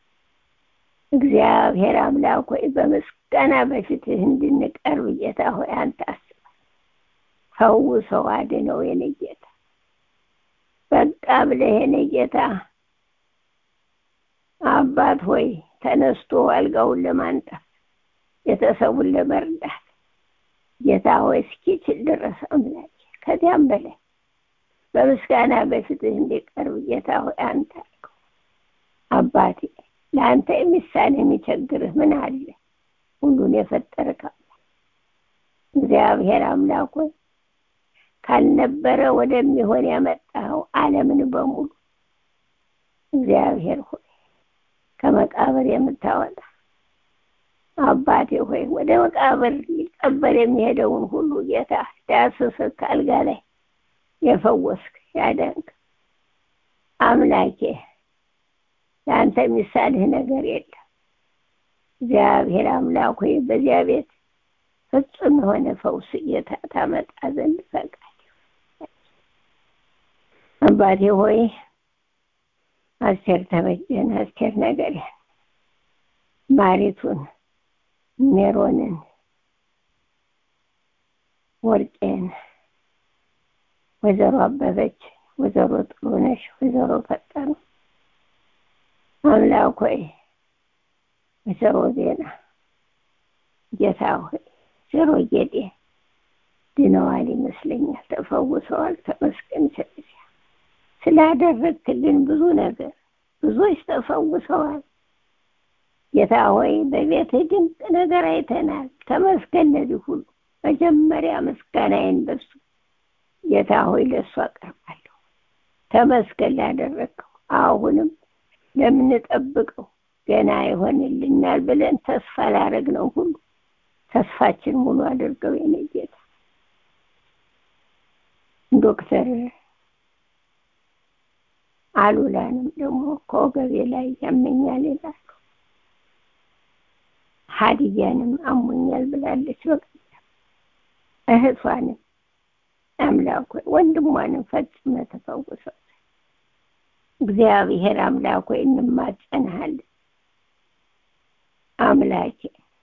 እግዚአብሔር አምላክ ሆይ በምስጋና በፊትህ እንድንቀርብ ጌታ ሆይ አንተ አስበን። ፈውሰው አድነው የኔ ጌታ በቃ ብለህ የኔ ጌታ አባት ሆይ ተነስቶ አልጋውን ለማንጠፍ ቤተሰቡን ለመርዳት ጌታ ሆይ እስኪችል ድረስ አምላኬ ከዚያም በላይ በምስጋና በፊትህ እንዲቀርብ ጌታ ሆይ አንተ አልከው አባቴ ለአንተ የሚሳን የሚቸግርህ ምን አለ ሁሉን የፈጠርክ እግዚአብሔር አምላክ ሆይ ካልነበረ ወደሚሆን ያመጣኸው ዓለምን በሙሉ እግዚአብሔር ሆይ ከመቃብር የምታወጣ አባቴ ሆይ ወደ መቃብር ሊቀበር የሚሄደውን ሁሉ ጌታ ዳስስህ ከአልጋ ላይ የፈወስክ ያደንክ አምላኬ ለአንተ የሚሳልህ ነገር የለም። እግዚአብሔር አምላክ ሆይ በዚያ ቤት ፍጹም የሆነ ፈውስ ጌታ ታመጣ ዘንድ ፈቃድ አባቴ ሆይ አስቴር ተበጀን፣ አስቴር ነገርን፣ ማሪቱን፣ ሜሮንን፣ ወርቄን፣ ወይዘሮ አበበች፣ ወይዘሮ ጥሩነሽ፣ ወይዘሮ ፈጠኑ አምላክ ሆይ ወይዘሮ ዜና ጌታ ሆይ ወይዘሮ ጌጤ ድነዋል ይመስለኛል፣ ተፈውሰዋል። ተመስገን ስለዚያ ስላደረግክልን ብዙ ነገር ብዙዎች ተፈውሰዋል። ጌታ ሆይ በቤትህ ድንቅ ነገር አይተናል። ተመስገን ለዚህ ሁሉ መጀመሪያ ምስጋናዬን በሱ ጌታ ሆይ ለእሱ አቀርባለሁ። ተመስገን ላደረግከው አሁንም ለምንጠብቀው ገና ይሆንልናል ብለን ተስፋ ላደረግነው ሁሉ ተስፋችን ሙሉ አድርገው የኔ ጌታ ዶክተር አሉላንም ደግሞ ከወገቤ ላይ ያመኛል ይላሉ። ሀዲያንም አሞኛል ብላለች። በቀደም እህቷንም አምላክ ሆይ ወንድሟንም ፈጽመ ተፈውሰው እግዚአብሔር አምላክ ሆይ እንማጸንሃለን። አምላኬ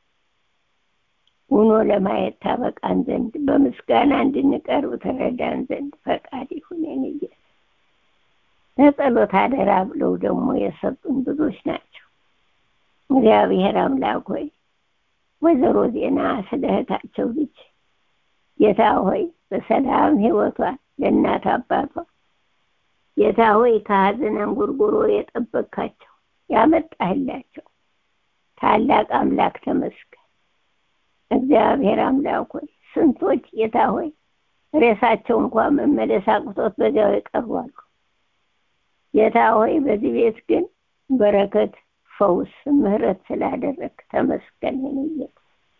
ሆኖ ለማየት ታበቃን ዘንድ በምስጋና እንድንቀርብ ተረዳን ዘንድ ፈቃድ ይሁን የኔ ጌታ። ለጸሎት አደራ ብለው ደግሞ የሰጡን ብዙዎች ናቸው። እግዚአብሔር አምላክ ሆይ ወይዘሮ ዜና ስለ እህታቸው ልጅ ጌታ ሆይ በሰላም ሕይወቷን ለእናት አባቷ ጌታ ሆይ ከሀዘን አንጉርጉሮ የጠበቅካቸው ያመጣህላቸው ታላቅ አምላክ ተመስገን። እግዚአብሔር አምላክ ሆይ ስንቶች ጌታ ሆይ ሬሳቸው እንኳን መመለስ አቅቶት በዚያው ይቀርባሉ። ጌታ ሆይ በዚህ ቤት ግን በረከት፣ ፈውስ፣ ምሕረት ስላደረግ ተመስገን። ጌታ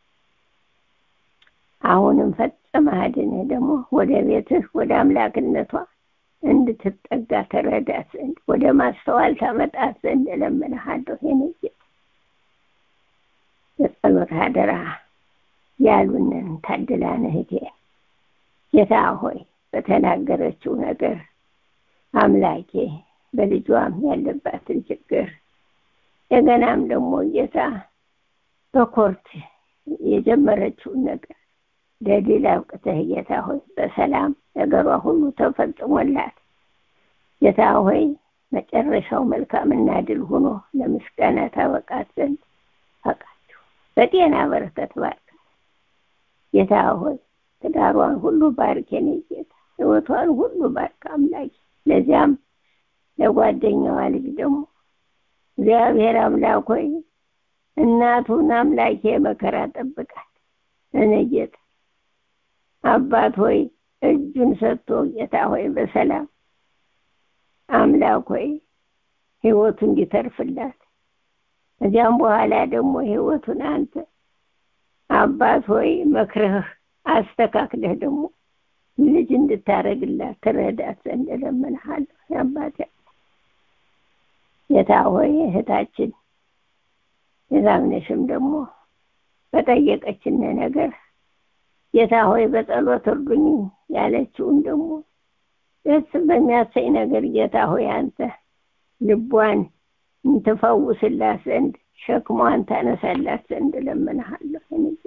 አሁንም ፈጽመህ አድነህ ደግሞ ወደ ቤትህ ወደ አምላክነቷ እንድትጠጋ ተረዳት ዘንድ ወደ ማስተዋል ታመጣት ዘንድ እለምንሃለሁ። የኔ ጌታ በጸሎት አደራ ያሉንን ታድላን እህቴ ጌታ ሆይ በተናገረችው ነገር አምላኬ በልጇም ያለባትን ችግር እንደገናም ደግሞ ጌታ በኮርት የጀመረችውን ነገር ለድል አብቅተህ ጌታ ሆይ በሰላም ነገሯ ሁሉ ተፈጽሞላት ጌታ ሆይ መጨረሻው መልካምና ድል ሆኖ ለምስጋና ታበቃት ዘንድ ፈቃችሁ በጤና በረከት ባርክ ጌታ ሆይ ትዳሯን ሁሉ ባርክ የኔ ጌታ ህይወቷን ሁሉ ባርክ አምላኬ ለዚያም ለጓደኛዋ ልጅ ደግሞ እግዚአብሔር አምላክ ሆይ እናቱን አምላኬ መከራ ጠብቃት እኔ ጌታ አባት ሆይ እጁን ሰጥቶ ጌታ ሆይ በሰላም አምላክ ሆይ ህይወቱ እንዲተርፍላት እዚያም በኋላ ደግሞ ህይወቱን አንተ አባት ሆይ መክረህ አስተካክለህ ደግሞ ልጅ እንድታረግላት ትረዳት ዘንድ እለምንሃለሁ። አባቴ ጌታ ሆይ እህታችን የዛምነሽም ደግሞ በጠየቀችን ነገር ጌታ ሆይ በጸሎት እርዱኝ ያለችውን ደግሞ ደስ በሚያሰኝ ነገር ጌታ ሆይ አንተ ልቧን እንትፈውስላት ዘንድ ሸክሟን ታነሳላት ዘንድ እለምንሃለሁ።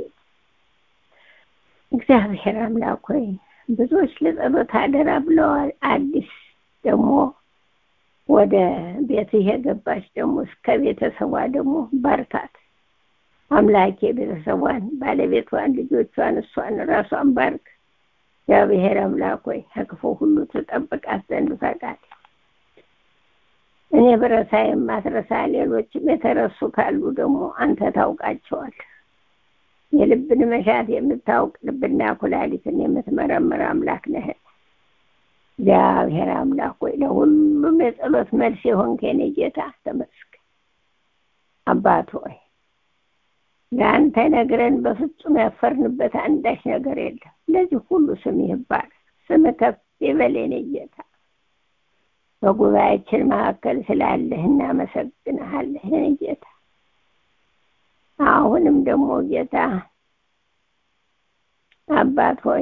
እግዚአብሔር አምላክ ሆይ ብዙዎች ለጸሎት አደራ ብለዋል። አዲስ ደግሞ ወደ ቤትህ የገባች ደግሞ እስከ ቤተሰቧ ደግሞ ባርካት አምላኬ ቤተሰቧን ባለቤቷን ልጆቿን እሷን ራሷን ባርክ እግዚአብሔር አምላክ ሆይ ከክፉ ሁሉ ተጠብቃት ዘንድ ፈቃድ እኔ ብረሳ የማትረሳ ሌሎችም የተረሱ ካሉ ደግሞ አንተ ታውቃቸዋል የልብን መሻት የምታውቅ ልብና ኩላሊትን የምትመረምር አምላክ ነህ እግዚአብሔር አምላክ ሆይ ለሁሉም የጸሎት መልስ የሆንክ የኔ ጌታ ተመስገን አባት ሆይ ለአንተ ነግረን በፍጹም ያፈርንበት አንዳች ነገር የለም ለዚህ ሁሉ ስም ይባል ስም ከፍ ይበል የኔ ጌታ በጉባኤያችን መካከል ስላለህ እናመሰግንሃለህ የኔ ጌታ አሁንም ደግሞ ጌታ አባት ሆይ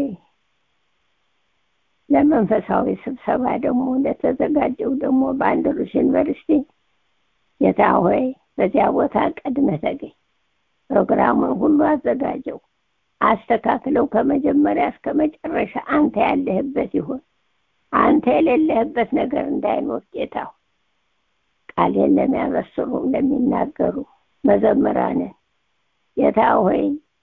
ለመንፈሳዊ ስብሰባ ደግሞ ለተዘጋጀው ደግሞ በአንድሩስ ዩኒቨርሲቲ ጌታ ሆይ በዚያ ቦታ ቀድመህ ተገኝ ፕሮግራሙን ሁሉ አዘጋጀው አስተካክለው ከመጀመሪያ እስከ መጨረሻ አንተ ያለህበት ይሁን አንተ የሌለህበት ነገር እንዳይኖር ጌታ ቃሌን ለሚያበስሩ ለሚናገሩ መዘምራንን ጌታ ሆይ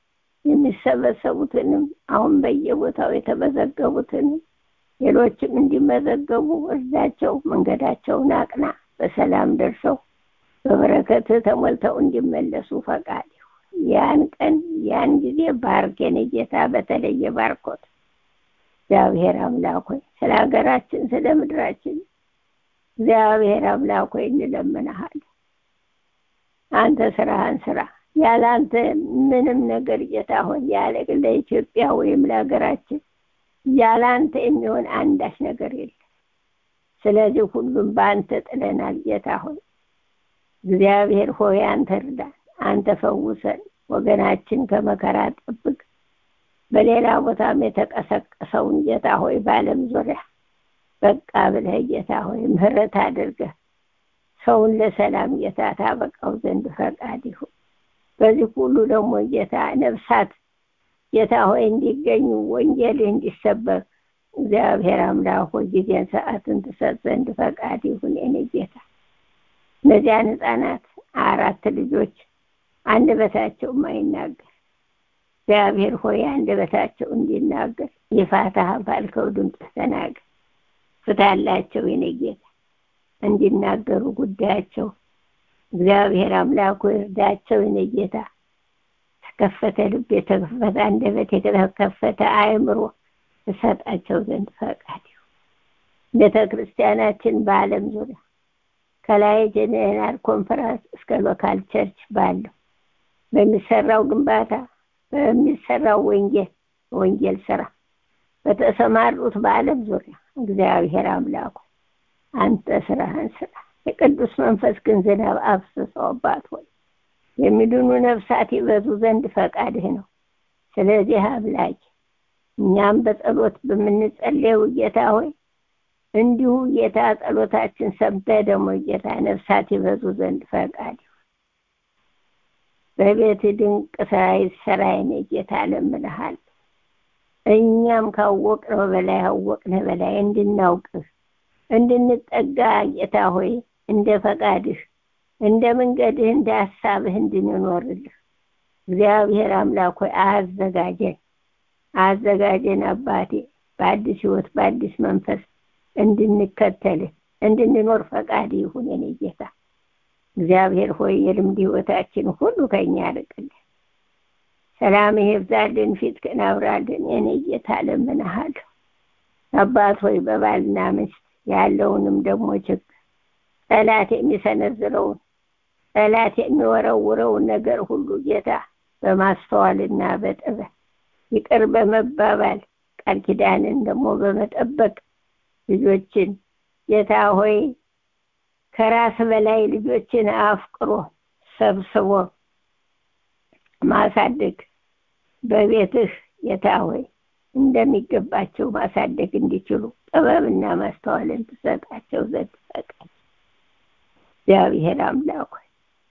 የሚሰበሰቡትንም አሁን በየቦታው የተመዘገቡትንም ሌሎችም እንዲመዘገቡ እርዳቸው መንገዳቸውን አቅና በሰላም ደርሰው በበረከት ተሞልተው እንዲመለሱ ፈቃድ ያን ቀን ያን ጊዜ ባርኬን ጌታ በተለየ ባርኮት እግዚአብሔር አምላክ ሆይ ስለ ሀገራችን ስለ ምድራችን እግዚአብሔር አምላክ ሆይ እንለምንሃል አንተ ስራህን ስራ ያለ አንተ ምንም ነገር ጌታ ሆይ ያለ ለኢትዮጵያ ወይም ለሀገራችን ያለ አንተ የሚሆን አንዳች ነገር የለም ስለዚህ ሁሉም በአንተ ጥለናል ጌታ ሆይ እግዚአብሔር ሆይ አንተ እርዳን አንተ ፈውሰን ወገናችን ከመከራ ጠብቅ በሌላ ቦታም የተቀሰቀሰውን ጌታ ሆይ በአለም ዙሪያ በቃ ብለህ ጌታ ሆይ ምህረት አድርገህ ሰውን ለሰላም ጌታ ታበቃው ዘንድ ፈቃድ ይሁን በዚህ ሁሉ ደግሞ ጌታ ነፍሳት ጌታ ሆይ እንዲገኙ ወንጌልህ እንዲሰበክ እግዚአብሔር አምላክ ሆይ ጊዜን ሰዓትን ትሰጥ ዘንድ ፈቃድ ይሁን የኔ ጌታ እነዚያን ህፃናት አራት ልጆች አንደበታቸው ማይናገር እግዚአብሔር ሆይ አንደበታቸው እንዲናገር የፋታህ ባልከው ድምፅ ተናገር ፍታላቸው የኔ ጌታ እንዲናገሩ ጉዳያቸው እግዚአብሔር አምላኩ እርዳቸው የኔ ጌታ ተከፈተ ልብ የተከፈተ አንደበት የተከፈተ አእምሮ እሰጣቸው ዘንድ ፈቃድ ቤተ ክርስቲያናችን በአለም ዙሪያ ከላይ ጀነራል ኮንፈረንስ እስከ ሎካል ቸርች ባለው በሚሰራው ግንባታ በሚሰራው ወንጌል ወንጌል ስራ በተሰማሩት በአለም ዙሪያ እግዚአብሔር አምላኩ አንተ ስራህን ስራ የቅዱስ መንፈስ ግን ዝናብ አፍስሰው አባት ሆይ የሚድኑ ነፍሳት ይበዙ ዘንድ ፈቃድህ ነው ስለዚህ አምላክ እኛም በጸሎት በምንጸልየው ጌታ ሆይ እንዲሁ ጌታ ጸሎታችን ሰምተህ ደግሞ ጌታ ነፍሳት ይበዙ ዘንድ ፈቃድ በቤት ድንቅ ስራ ይሰራይን ጌታ ለምንሃል እኛም ካወቅነው በላይ አወቅነ በላይ እንድናውቅህ እንድንጠጋ ጌታ ሆይ እንደ ፈቃድህ እንደ መንገድህ እንደ ሀሳብህ እንድንኖርልህ እግዚአብሔር አምላክ ሆይ አዘጋጀን አዘጋጀን አባቴ በአዲስ ህይወት በአዲስ መንፈስ እንድንከተልህ እንድንኖር ፈቃድ ይሁን የኔ ጌታ እግዚአብሔር ሆይ የልምድ ህይወታችን ሁሉ ከኛ ያርቅልን ሰላም ይብዛልን ፊት አብራልን የኔ ጌታ ለምንሃለሁ አባት ሆይ በባልና ሚስት ያለውንም ደግሞ ችግር ጠላት የሚሰነዝረውን ጠላት የሚወረውረውን ነገር ሁሉ ጌታ በማስተዋልና በጥበብ ይቅር በመባባል ቃል ኪዳንን ደግሞ በመጠበቅ ልጆችን ጌታ ሆይ ከራስ በላይ ልጆችን አፍቅሮ ሰብስቦ ማሳደግ በቤትህ ጌታ ሆይ እንደሚገባቸው ማሳደግ እንዲችሉ ጥበብና ማስተዋልን ትሰጣቸው ዘንድ ፈቃድ እግዚአብሔር አምላክ ሆይ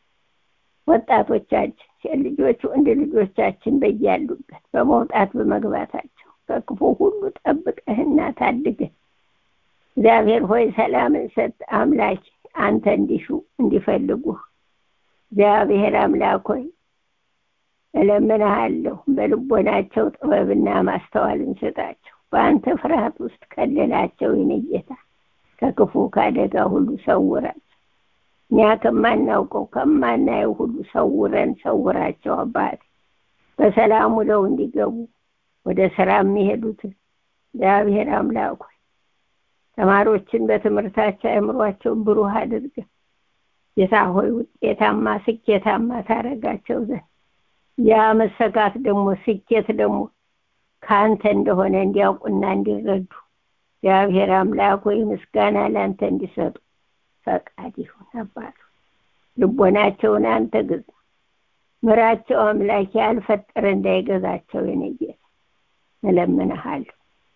ወጣቶቻችን ሴት ልጆች ወንድ ልጆቻችን በያሉበት በመውጣት በመግባታቸው ከክፉ ሁሉ ጠብቀህና ታድገህ እግዚአብሔር ሆይ ሰላምን ሰጥ አምላክ አንተ እንዲሹ እንዲፈልጉ እግዚአብሔር አምላክ ሆይ እለምንሃለሁ በልቦናቸው ጥበብና ማስተዋልን ስጣቸው በአንተ ፍርሃት ውስጥ ከልላቸው ይህን ጌታ ከክፉ ከአደጋ ሁሉ ሰውራቸው እኛ ከማናውቀው ከማናየው ሁሉ ሰውረን ሰውራቸው አባት በሰላም ውለው እንዲገቡ ወደ ስራ የሚሄዱትን እግዚአብሔር አምላክ ሆይ ተማሪዎችን በትምህርታቸው አእምሯቸውን ብሩህ አድርገ ጌታ ሆይ ውጤታማ ስኬታማ ታረጋቸው ዘንድ ያ መሰጋት ደግሞ ስኬት ደግሞ ከአንተ እንደሆነ እንዲያውቁና እንዲረዱ እግዚአብሔር አምላክ ሆይ ምስጋና ለአንተ እንዲሰጡ ፈቃድ ይሁን አባቱ ልቦናቸውን አንተ ግዛ ምራቸው አምላክ ያልፈጠረ እንዳይገዛቸው የነጌታ እለምንሃለሁ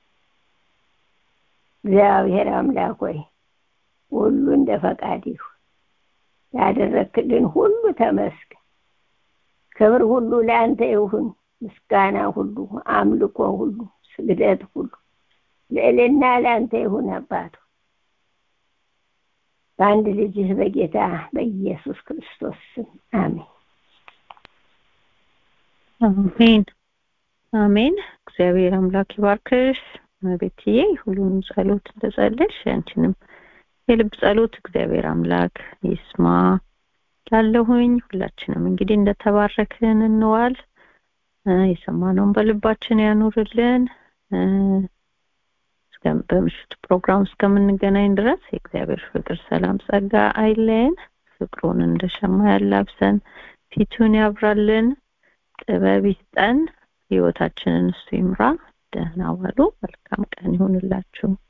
እግዚአብሔር አምላክ ሆይ ሁሉ እንደ ፈቃድ ይሁን ያደረክልን ሁሉ ተመስገን ክብር ሁሉ ለአንተ ይሁን ምስጋና ሁሉ አምልኮ ሁሉ ስግደት ሁሉ ልዕልና ለአንተ ይሁን አባቱ በአንድ ልጅህ በጌታ በኢየሱስ ክርስቶስ ስም አሜን አሜን አሜን እግዚአብሔር አምላክ ይባርክሽ ቤትዬ ሁሉንም ጸሎት እንደጸለሽ አንቺንም የልብ ጸሎት እግዚአብሔር አምላክ ይስማ ላለሁኝ ሁላችንም እንግዲህ እንደተባረክን እንዋል የሰማነውን በልባችን ያኑርልን በምሽቱ ፕሮግራም እስከምንገናኝ ድረስ የእግዚአብሔር ፍቅር ሰላም ጸጋ አይለየን ፍቅሩን እንደሸማ ያላብሰን ፊቱን ያብራልን ጥበብ ይስጠን ህይወታችንን እሱ ይምራ ደህና ዋሉ መልካም ቀን ይሁንላችሁ